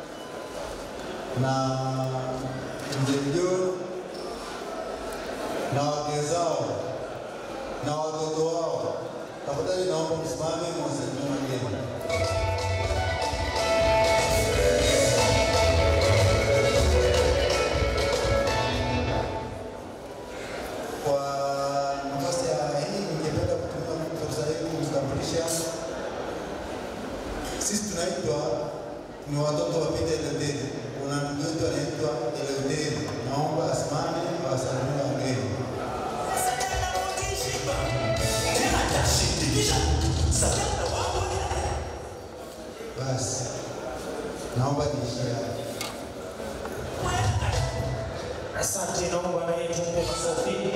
na mzee Mjoro na wake zao na watoto wao. Tafadhali naomba msimame mwasalimie wageni. Kwa nafasi ya hii ningependa kutumia fursa hii kumtambulisha. Sisi tunaitwa ni watoto wa Peter Eleutheri. Kuna ndugu yetu anaitwa Eleutheri, naomba asimame awasalimie wageni. Basi naomba niishie hapo. Asante, naomba naye tumpe makofi.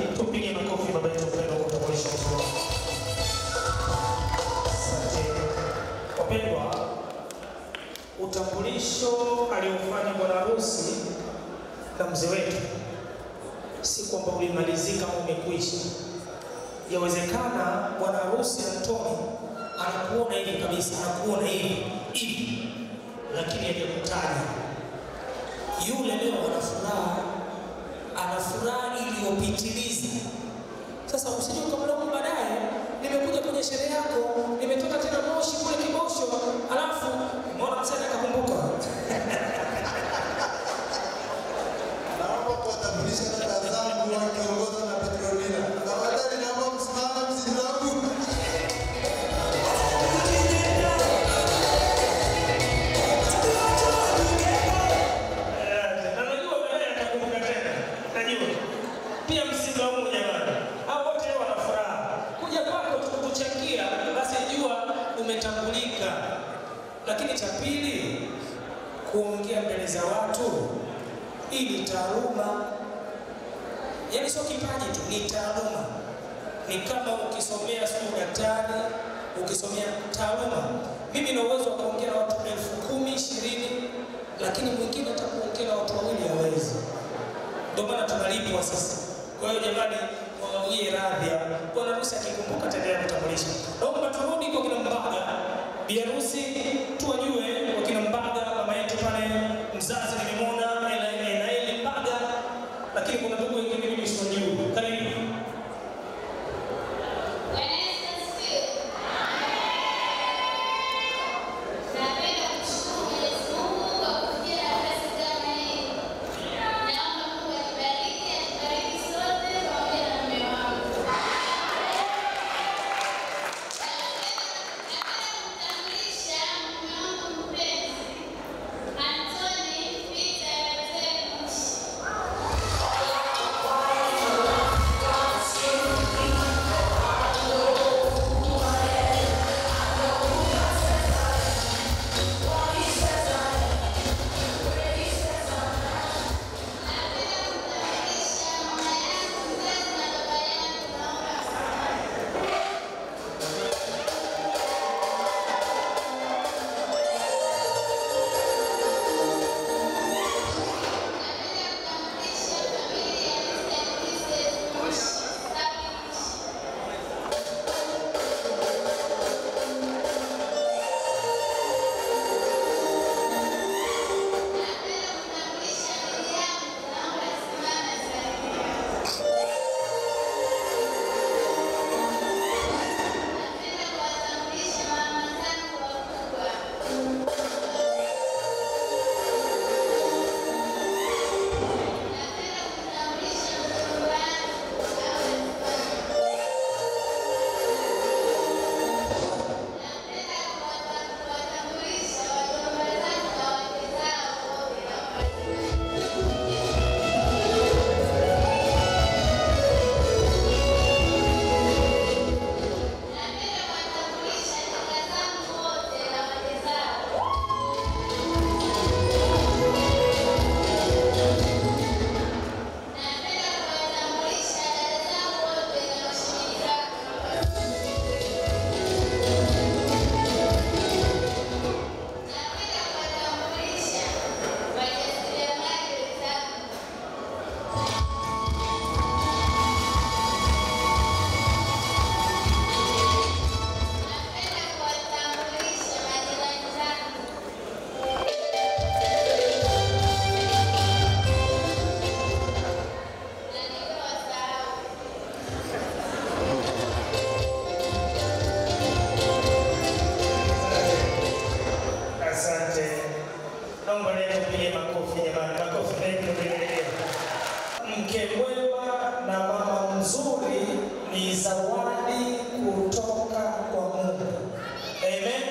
na mzee wetu si kwamba ulimalizika au umekwisha. Yawezekana bwana harusi Antoni anakuona hivi kabisa, anakuona hivi hivi, lakini hajakutaja. Yule leo ana furaha, ana furaha iliyopitiliza. Sasa usije ukamlaumu baadaye, nimekuja kwenye sherehe yako, nimetoka tena Moshi kule Kibosho, alafu mbona mzee akakumbuka Naomba kuwatambulisha dada zangu wakiongozwa na Petronila. Tafadhali naomba msimame msilabu. Na najua baadaye atakumbuka tena, najua pia msimlaumu jamani, hao wote leo wana furaha. Kuja kwako tukukuchangia, basi jua umetambulika. Lakini cha pili, kuongea mbele za watu, hii ni taaluma, yaani sio kipaji tu, ni taaluma. Ni kama ukisomea sio daktari, ukisomea taaluma. Mimi na uwezo wa kuongea na watu elfu kumi ishirini, lakini mwingine hata kuongea na watu wawili hawezi. Ndio maana tunalipwa sasa. Kwa hiyo jamani, wawie radhi. Bwana harusi akikumbuka ataendelea kutambulisha. Naomba turudi kwa kina Mbaga, bi harusi tuwajue wakina Mbaga, mama yetu pale mzazi nilimwona Ela- Elaeli Mbaga, lakini kuna ndugu wengine mimi siwajui. Karibu. Napenda kumshukuru Mwenyezi Mungu kwa kufikia nafasi kama hii. Naomba Mungu atubariki, atubariki sote pamoja na mume wangu. Napenda kumtambulisha mume wangu mpenzi, Anthony Peter Rateguchi. Napenda kuwatambulisha mama zangu wakubwa. Napenda kumtambulisha mdogo wangu awe Napenda kuwata- kuwatambulisha wajomba zangu na wake zao wote na Napenda kuwatambulisha kaka zangu wote na wake zao. Napenda kuwatambulisha dada zangu wote na mashemeji zangu. Napenda kuwatambulisha wajasiriamali wenzangu. Napenda kuwatambulisha majirani zangu. Na niliowasahau. Asante. Naomba leo tupige makofi jamani, makofi mengi tuendelee. Mke mwema na mama mzuri ni zawadi kutoka kwa Mungu. Amen.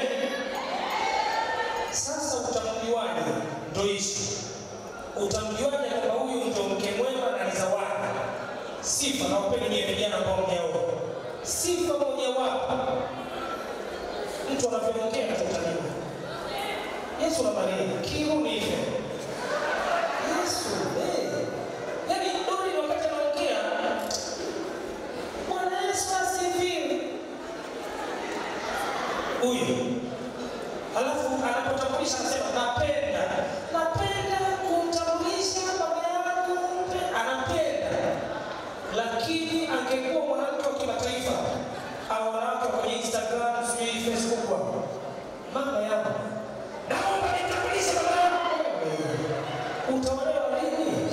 Sasa utamjuaje? Ndio ishu. Utamjuaje kwamba huyu ndio mke mwema na ni zawadi? Sifa na upende nyie vijana ambao mmeoa. Sifa mojawapo mtu anavyoongea na tutajua. Yesu na Maria, kiu ni hivyo. Yesu, eh. Yaani Dori wakati anaongea Bwana Yesu asifiwe. Huyu. Halafu anapotambulisha anasema napenda. Napenda kumtambulisha baba yangu lakini angekuwa mwanamke wa kimataifa au wanawake wa kwenye Instagram, sijui Facebook hapo. Mama yangu, naomba nitambulishe baba yangu. Utaolewa lini?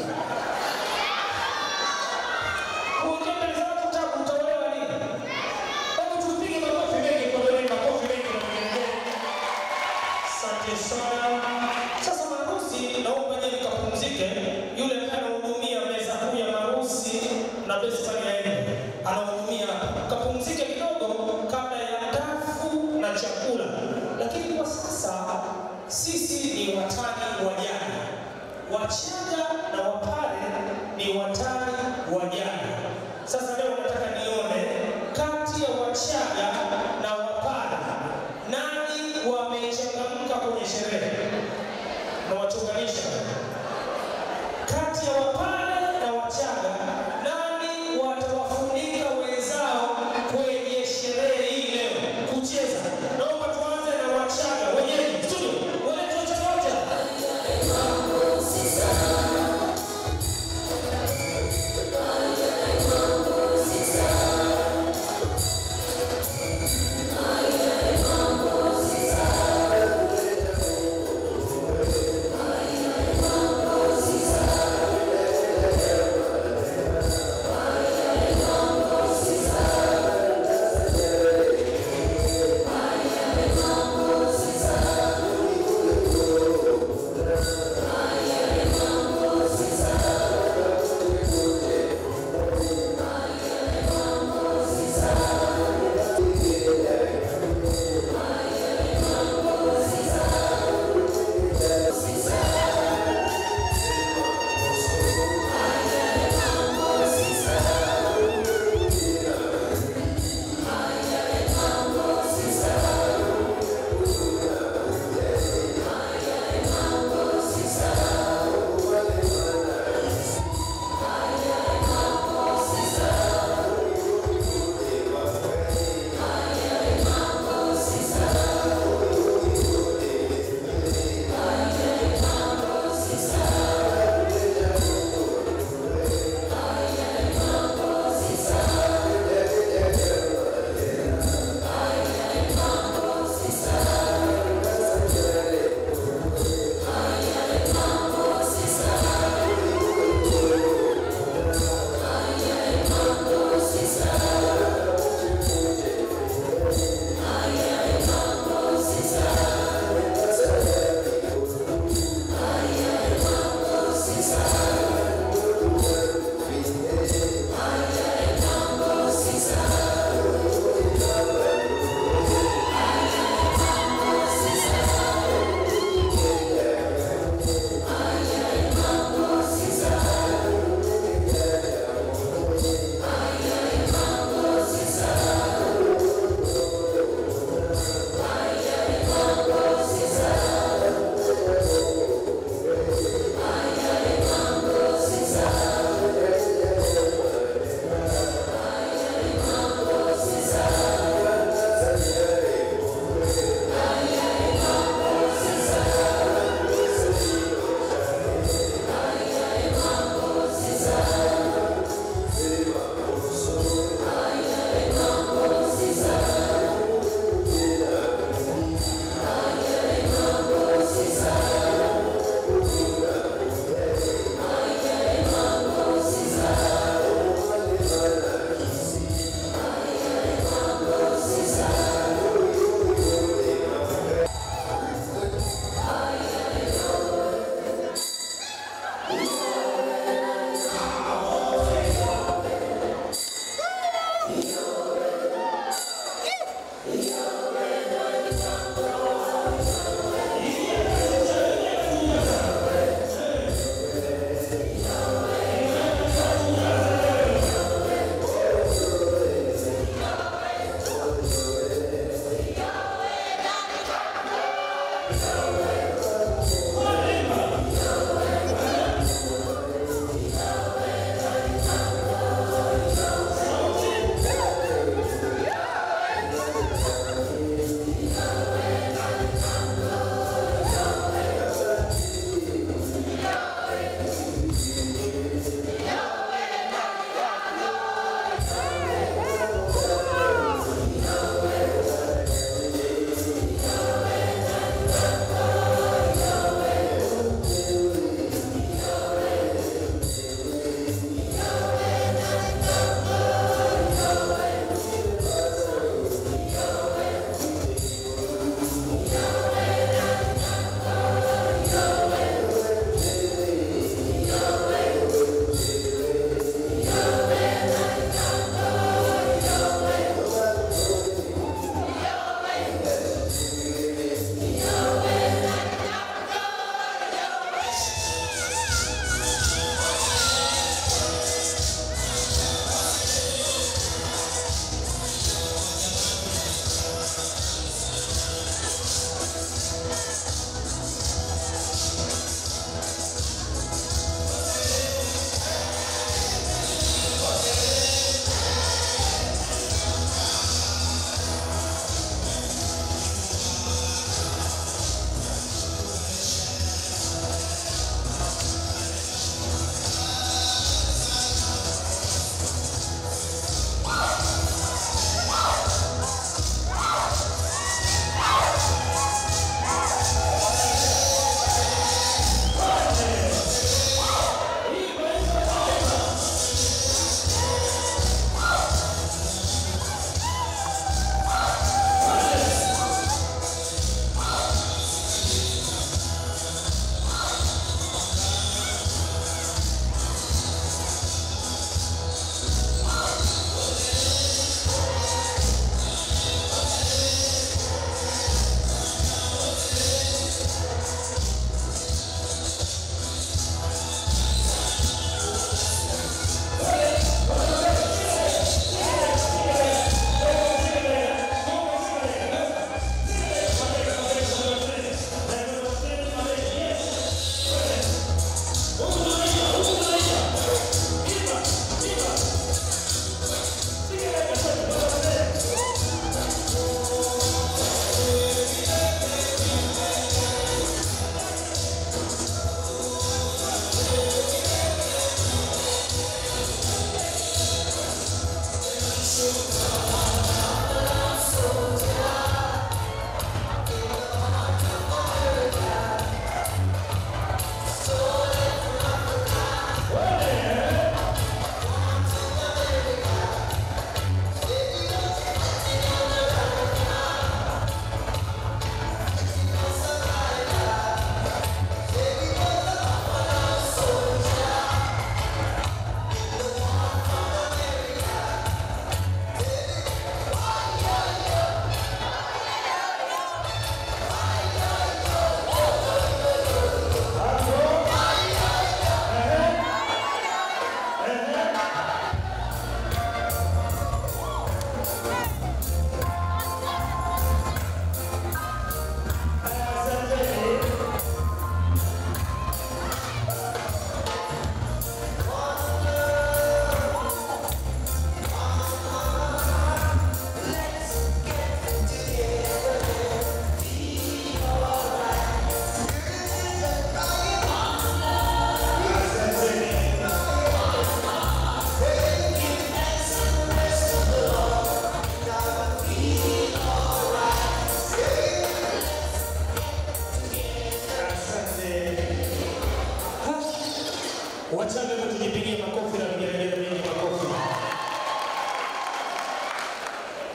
Kuongea mbele za watu tabu, utaolewa lini? Hebu tupige makofi mengi kwa Doreen, makofi mengi na vigelegele. Asante sana. Sasa maharusi, naomba je nikapumzike. Yule ambaye anahudumia meza kuu ya maharusi na best man yaende anahudumia hapa, kapumzike kidogo kabla ya dafu na chakula. Lakini kwa sasa sisi ni watani wa jana, Wachaga na Wapare ni watani wa jana. Sasa leo nataka nione kati ya Wachaga na Wapare nani wamechangamka kwenye sherehe na wachunganisha kati ya Wapare na Wachaga, nani watawafunika wenzao kwenye sherehe hii leo kucheza? Naomba tuanze na Wachaga wenyewe studio, walete Wachaga wote.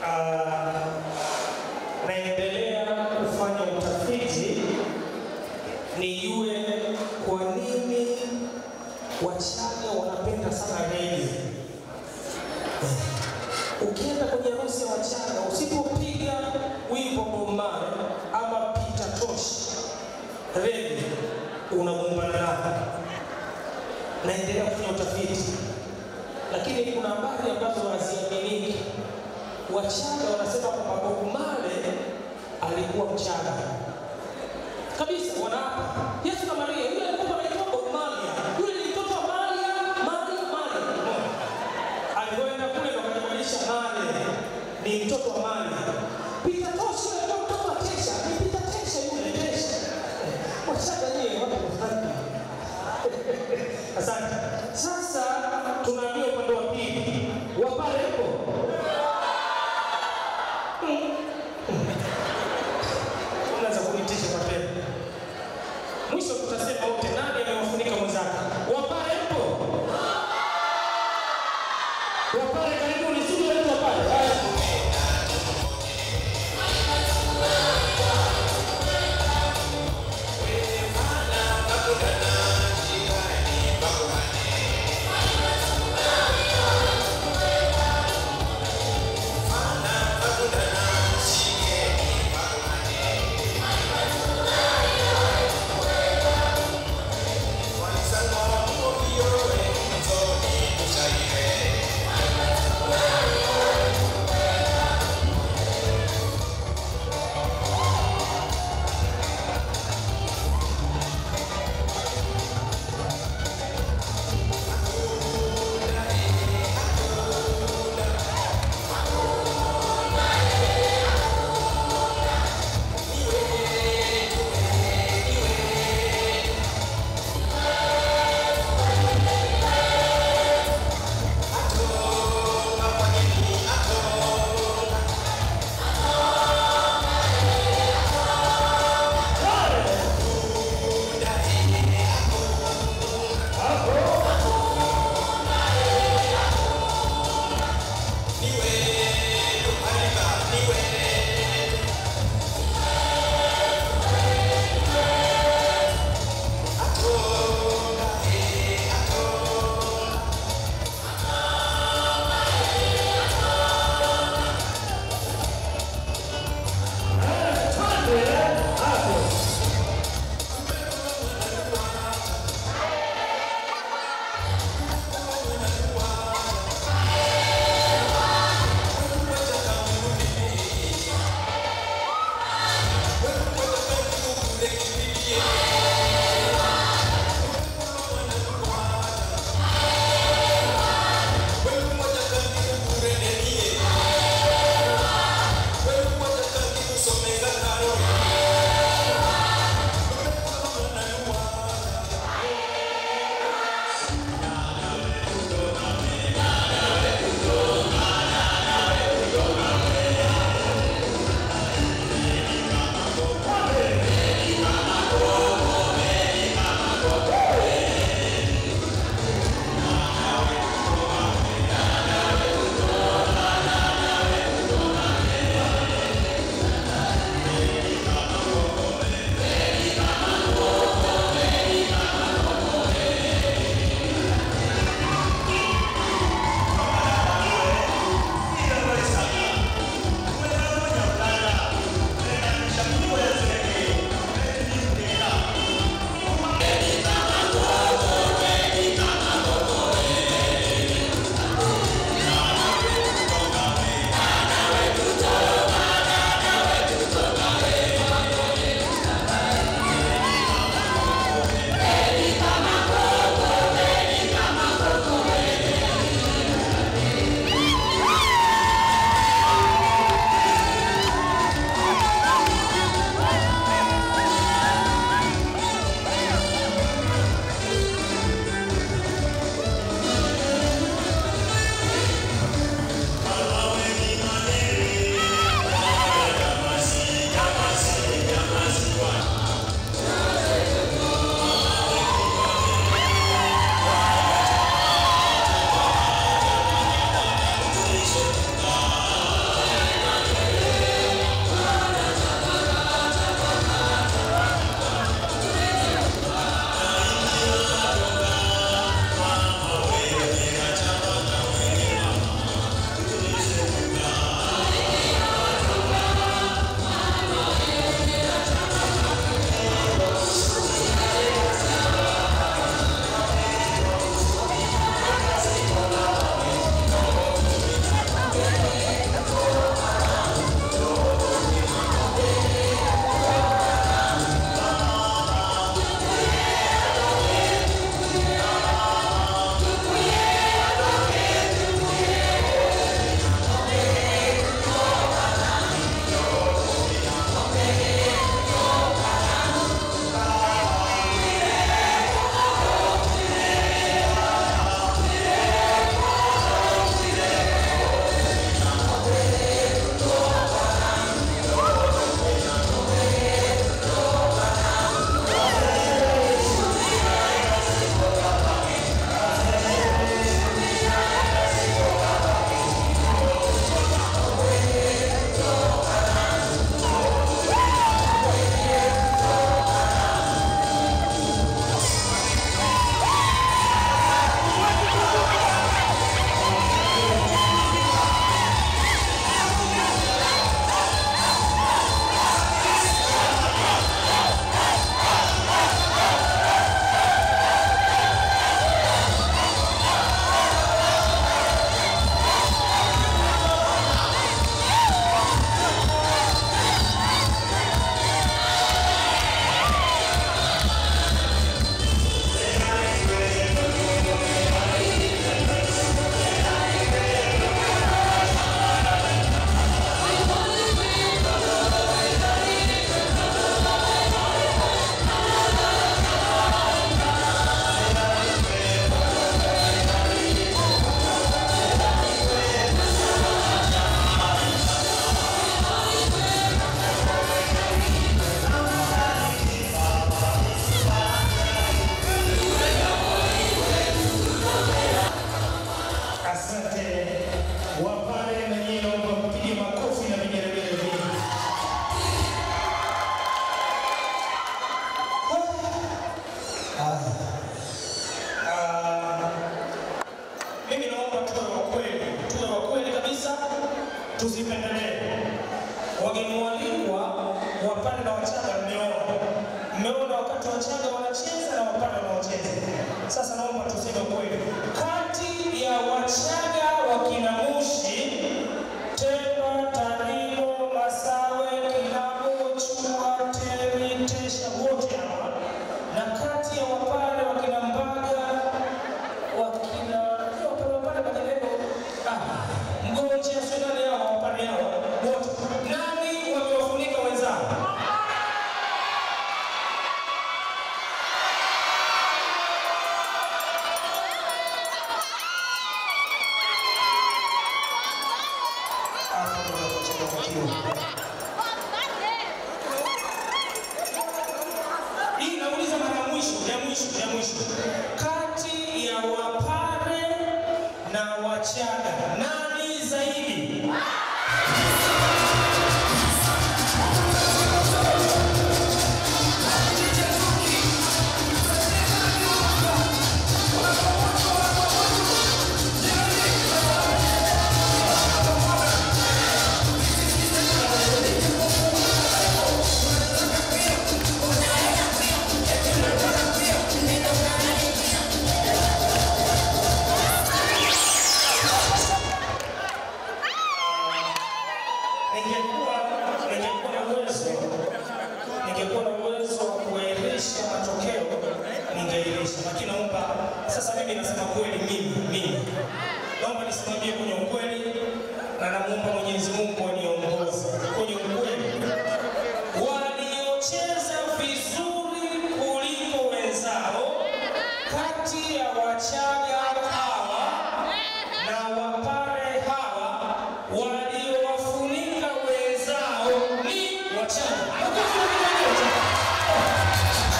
ah, naendelea kufanya utafiti nijue kwa nini Wachaga wanapenda sana rege. Ukienda kwenye harusi ya Wachaga usipopiga wimbo Bob Marley ama Peter Tosh rege unagombana nao. Naendelea kufanya utafiti, lakini kuna habari ambazo haziaminiki. Wachaga wanasema kwamba Bob Marley alikuwa Mchaga kabisa, wanaapa Yesu na Maria, yule alikuwa anaitwa Bob Marley, yule ni mtoto wa Maria, Maria, Maria. Umeona? Alipoenda kule ndo akajibadilisha Marley, ni mtoto wa Maria. Peter Tosh yule alikuwa mtoto wa Tesha, ni Peter Tesha yule Tesha. Wachaga nyie watu wafupi. Asante. Sasa tunaambia upande wa pili, wapare hapo unaweza kunitisha kwa tena. Mwisho tutasema wote nani amewafunika mwenzake. Wapare mpo? Wapare karibuni, studio yetu wapare. Haya. Walisanga tusipendelee. Wageni walikwa wapande na Wachaga mmeona, mmeona wakati Wachaga wanacheza na wapande wanaocheza. Sasa naomba tuseme kweli, kati ya Wachaga wakina Mushi, Temba, Tarimo, Masawe, Kilabo, Chua, Temi, Tesha, wote hawa na kati ya wapande wakina Mbaga wakina wapande wapande majengo ah, Mgonje sio nani hao wapande hao wote, nani wamewafunika wenzao? Hapo ndio tunachanganyikiwa. Hii nauliza mara ya mwisho, ya mwisho, ya mwisho. Kati ya Wapare na Wachaga nani zaidi? Ningekuwa ningekuwa na uwezo ningekuwa na uwezo wa kuairisha matokeo ningeirisha, lakini naomba sasa, mimi nasema kweli, mimi mimi naomba nisimamie kwenye ukweli, na namuomba Mwenyezi Mungu aniongoze kwenye ukweli. Waliocheza vizuri kuliko wenzao kati ya Wachaga hawa na Wapare hawa waliowafunika wenzao ni Wachaga. Makofi mengi kwa Wachaga.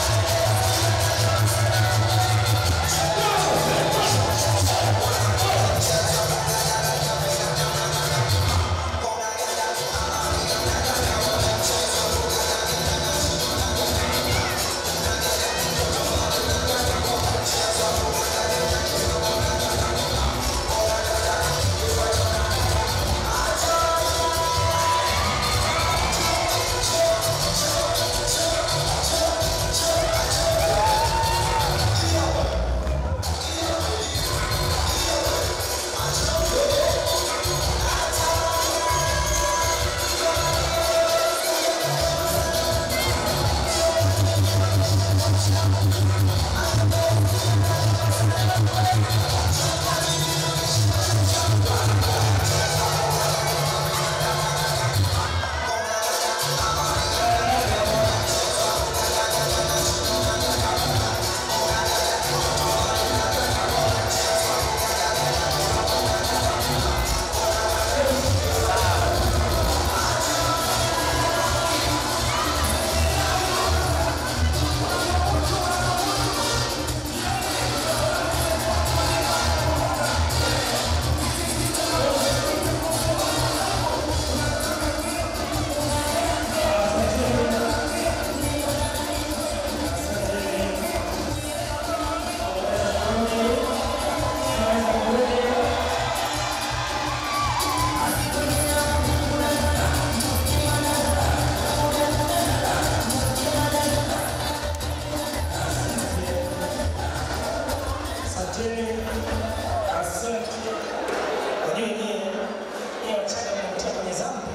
Asanteni, asante. Wajua nyie nyie Wachaga mnakutia kwenye zambi.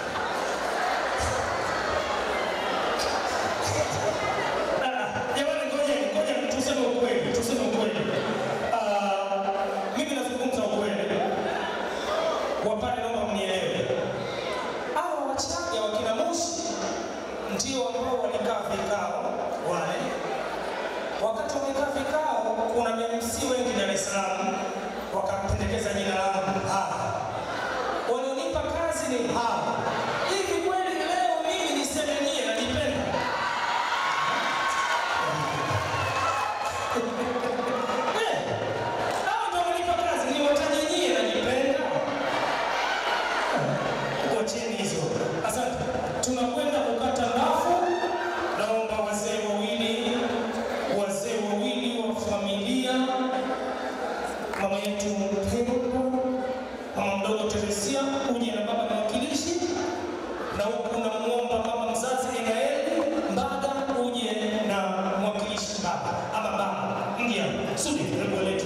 Ah, Jamani, ngoja ngoja tuseme ukweli, tuseme ukweli. Ah, Mimi nazungumza ukweli. Wapare, naomba mnielewe. Hawa Wachaga wakina Mushi ndio ambao walikaa vikao wale wakati wamekaa vikao, kuna MC wengi Dar es Salaam wakapendekeza jina langu hapa. Walionipa kazi ni hawa. Hivi kweli leo mimi niseme nyie nanipenda? Eh, hawa ndio wamenipa kazi, niwataje nyie nanipenda? Wacheni hizo. Asante. Tunakwenda kukata ndafu. Naomba wazee wawili, wazee wawili wa familia, mama yetu mpendwa, Teresia uje na baba mwakilishi, na huku unamwomba mama mzazi Emaeli Mbaga uje na mwakilishi baba ama baba. Ingia Sudi, hebu letu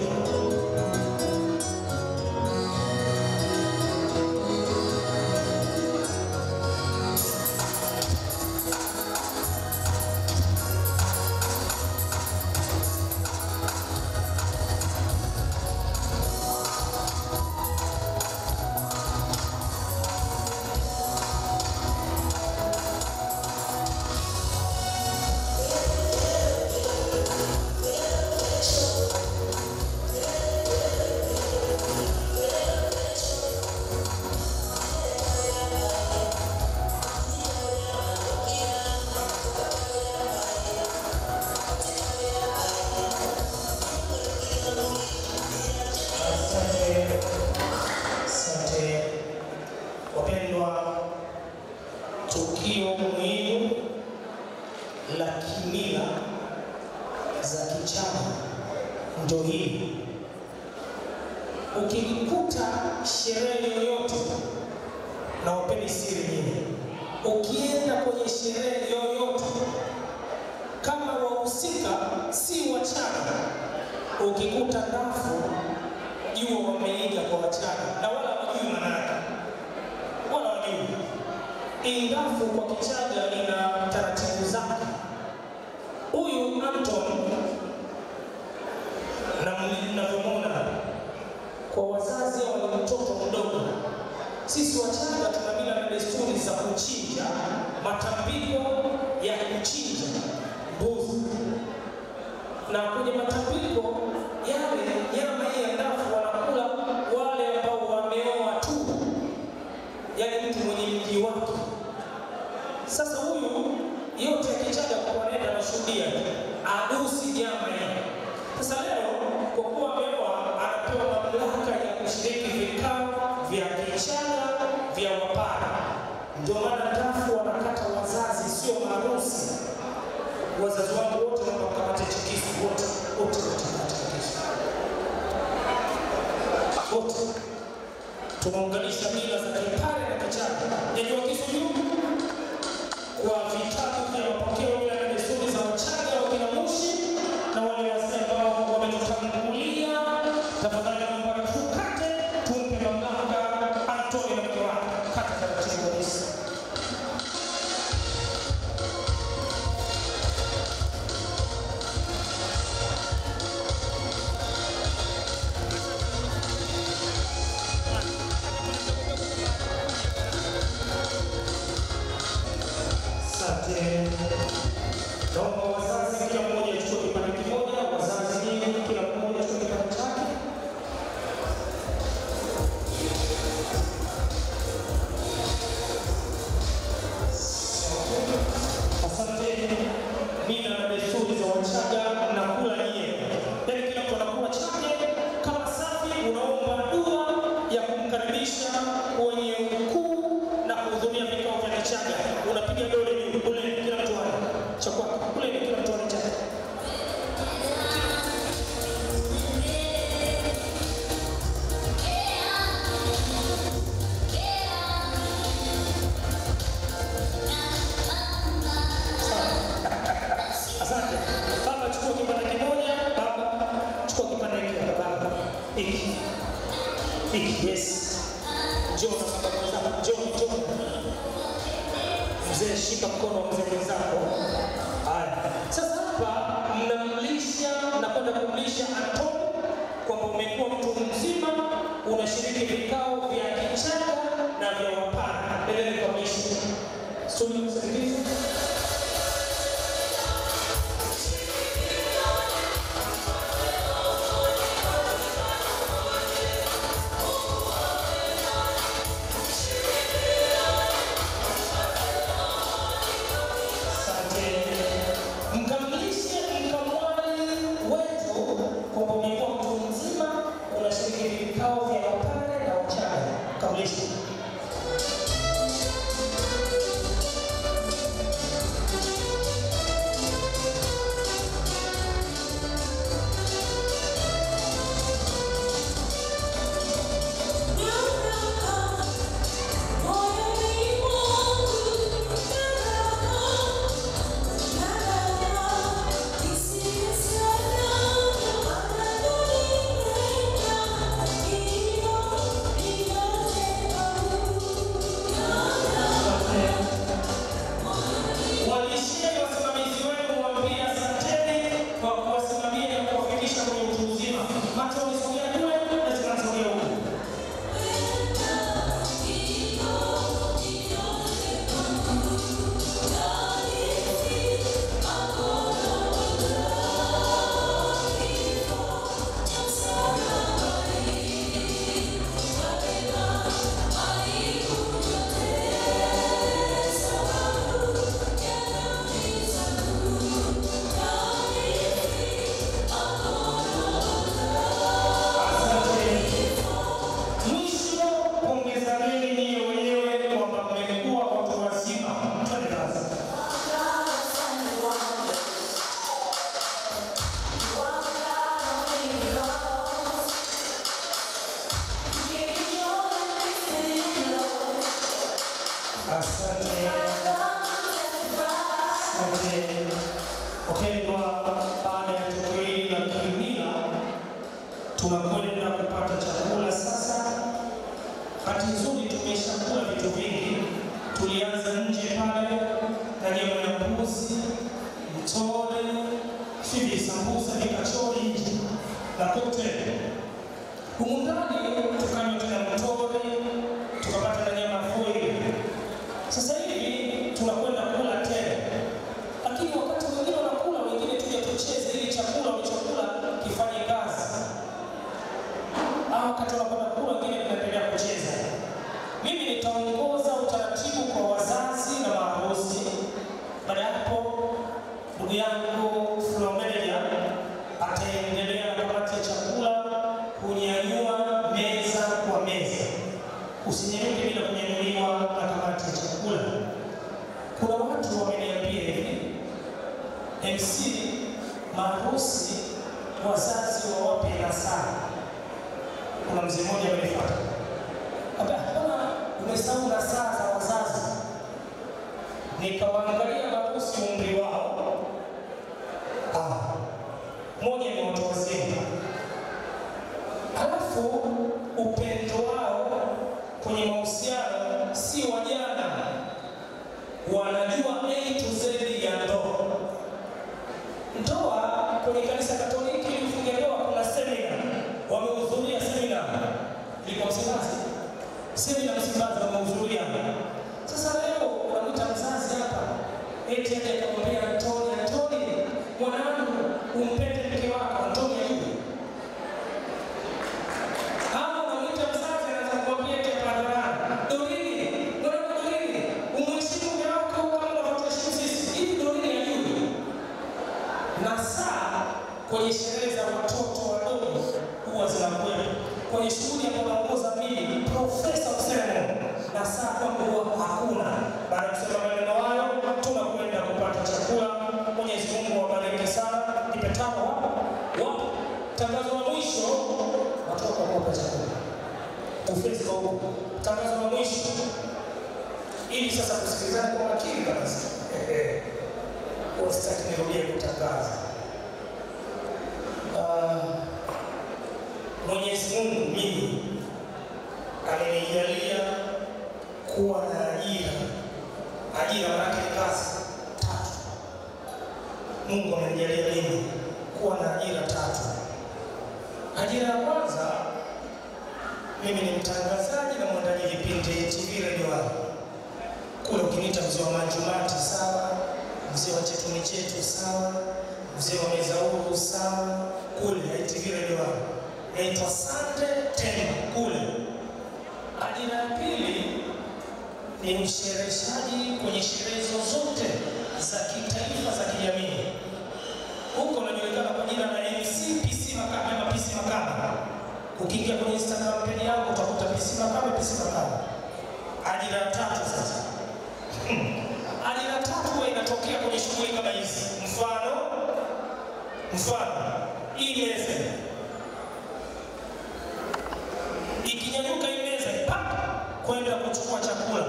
Asante, asante wapendwa, tukio muhimu la kimila za kichama ndo hili. Ukikuta sherehe yoyote, na wapeni siri nyingi, ukienda kwenye sherehe yoyote kama wahusika si wachana, ukikuta ndafu jua wameiga kwa wachana na wala wajui manake, wala wajui. Ingafu kwa Kichaga ina taratibu zake. Huyu Anton na mnavyomwona kwa wazazi au ni mtoto mdogo, sisi Wachaga tuna mila na desturi za kuchinja, matambiko ya kuchinja mbuzi na kwenye matambiko yale nyama hii ya ndafu wanakula wale ambao wameoa tu, yaani mtu mwenye mji wake. Sasa huyu yote akichaga kwa nenda anashuhudia adusi nyama hii. Sasa leo kwa kuwa ameoa, anapewa mamlaka ya kushiriki vikao vya kichaga vya wapara. Ndio maana ndafu wanakata wazazi, sio maharusi wazazi wangu wote naomba mkamate chikisu wote wote wote mkamate chikisu wote tunaunganisha mila za kipare na kichaga nyanyua kisu juu kwa vitabu vya mapokeo mila na desturi za wachaga wakina mushi na wale wazee ambao wametutangulia tafadhali naomba tukate tumpe mamlaka antoni na mke wake kata taratibu kabisa Asante. Naomba wazazi kila mmoja achukue kipande kimoja, wazazi nyinyi kila mmoja achukue kipande chake. Asante. Mila na desturi za Wachaga mnakula nyie, yaani kila mtu anakula chake kama safi. Unaomba dua ya kumkaribisha kwenye ukuu na kuhudhuria vikao vya Kichaga. Unapiga dole juu, ule kila mtu ana cha kwake, ule kila mtu ana chake. Asante. Baba chukua kipande kimoja, baba chukua kipande hiki hapa baba. Hiki. Hiki, yes. Njoo na baba mwenzako, njoo, njoo. Mzee shika mkono wa mzee mwenzako. Haya. Sasa hapa mnamlisha, mnakwenda kumlisha Anton kwamba umekuwa mtu mzima, unashiriki vikao vya Kichaga na vya Wapare. Endeni kwa mlisha. Studio msaidizi. Asante. Mkamilishe mkamwali wetu kwamba umekuwa mtu mzima, unashiriki vikao vya wapare na wachaga. Kamilishe. Thank msidhamini nyie wenyewe kwamba mmekuwa watu wazima. Twende kazi. Asante. Asante. Wapendwa, baada ya tukio hili la kimila, tunakwenda kupata chakula sasa. Bahati nzuri tumeshakula vitu vingi. Tulianza nje pale na nyama ya mbuzi, mtore, si visambusa, vikachori nje na kokteli. Humu ndani tukanywa tena mtore, tukapata na nyama foili. Sasa hivi tunakwenda kula tena, lakini wakati wengine wanakula, wengine tuje tucheze ili chakula walichokula kifanye kazi au wakati wanakwenda kula, wengine tunaendelea kucheza. Mimi nitaongoza utaratibu kwa wazazi na maharusi. Baada ya hapo, ndugu yangu floor manager ataendelea na kamati ya chakula kunyanyua meza kwa meza. Usinyanyuke bila kunyanyuliwa na kamati ya chakula. Kuna watu wameniambia hivi, MC maharusi, wazazi wawape nasaha kuna mzee mmoja amenifuata Aba, mbona umesahau na saa za wazazi? Nikawaangalia maharusi umri wao, ah, moja ni watu wazima, halafu upendo wao kwenye mahusiano si wajana, wanajua A to Z ya ndoa. Ndoa kwenye kanisa Katoliki ili ufunge ndoa kuna semina, wamehudhuria semina, ilikuwa Msimbazi, semina Msimbazi wamehudhuria. Sasa leo unamwita mzazi hapa eti aje akamwambia Antoni, Antoni mwanangu, umpende mke wako, Antoni ajue ama unamwita mzazi anaanza kumwambia eti hadharani, Dorini, mwanangu Dorini, umheshimu mume wako kama unavyotuheshimu sisi. Hivi Dorini ajue na saa kwenye sherehe za watoto wadogo huwa zinakuwepo kwenye shughuli ambayo naongoza mimi profesa Msemo, na saa kwamba huwa hakuna. Baada ya kusema maneno hayo, tunakwenda kupata chakula. Mwenyezi Mungu awabariki sana. Nipe tano wapo wapo. Tangazo la mwisho, watoto wakapata chakula ofisi kwa huko. Tangazo la mwisho, ili sasa kusikilizana kwa makini kabisa. Kwa sitaki nirudie kutangaza. Ah, Mwenyezi Mungu mimi amenijalia kuwa na ajira. Ajira maanake ni kazi tatu. Mungu amenijalia mimi kuwa na ajira tatu. Ajira ya kwanza, mimi ni mtangazaji na mwandaji vipindi TV Radio One. Kule ukiniita mzee wa Manjumati sawa, mzee wa Chetuni chetu sawa, mzee wa Mezauru sawa, kule ITV Radio One. Naitwa Sande Temba kule. Ajira ya pili ni mshereheshaji kwenye sherehe zozote za kitaifa za kijamii. Huko unajulikana kwa jina la MC PC Makame ama PC Makame. Ukiingia kwenye Instagram page yangu utakuta PC Makame, PC Makame. Ajira ya tatu sasa. Hmm. Ajira ya tatu huwa inatokea kwenye shughuli kama hizi. Mfano, mfano hii meza ikinyanyuka hii meza pap, kwenda kuchukua chakula,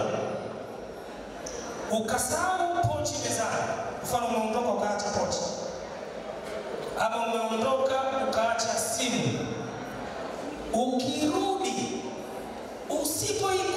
ukasahau pochi mezani, mfano umeondoka ukaacha pochi, ama umeondoka ukaacha simu, ukirudi usipoikuta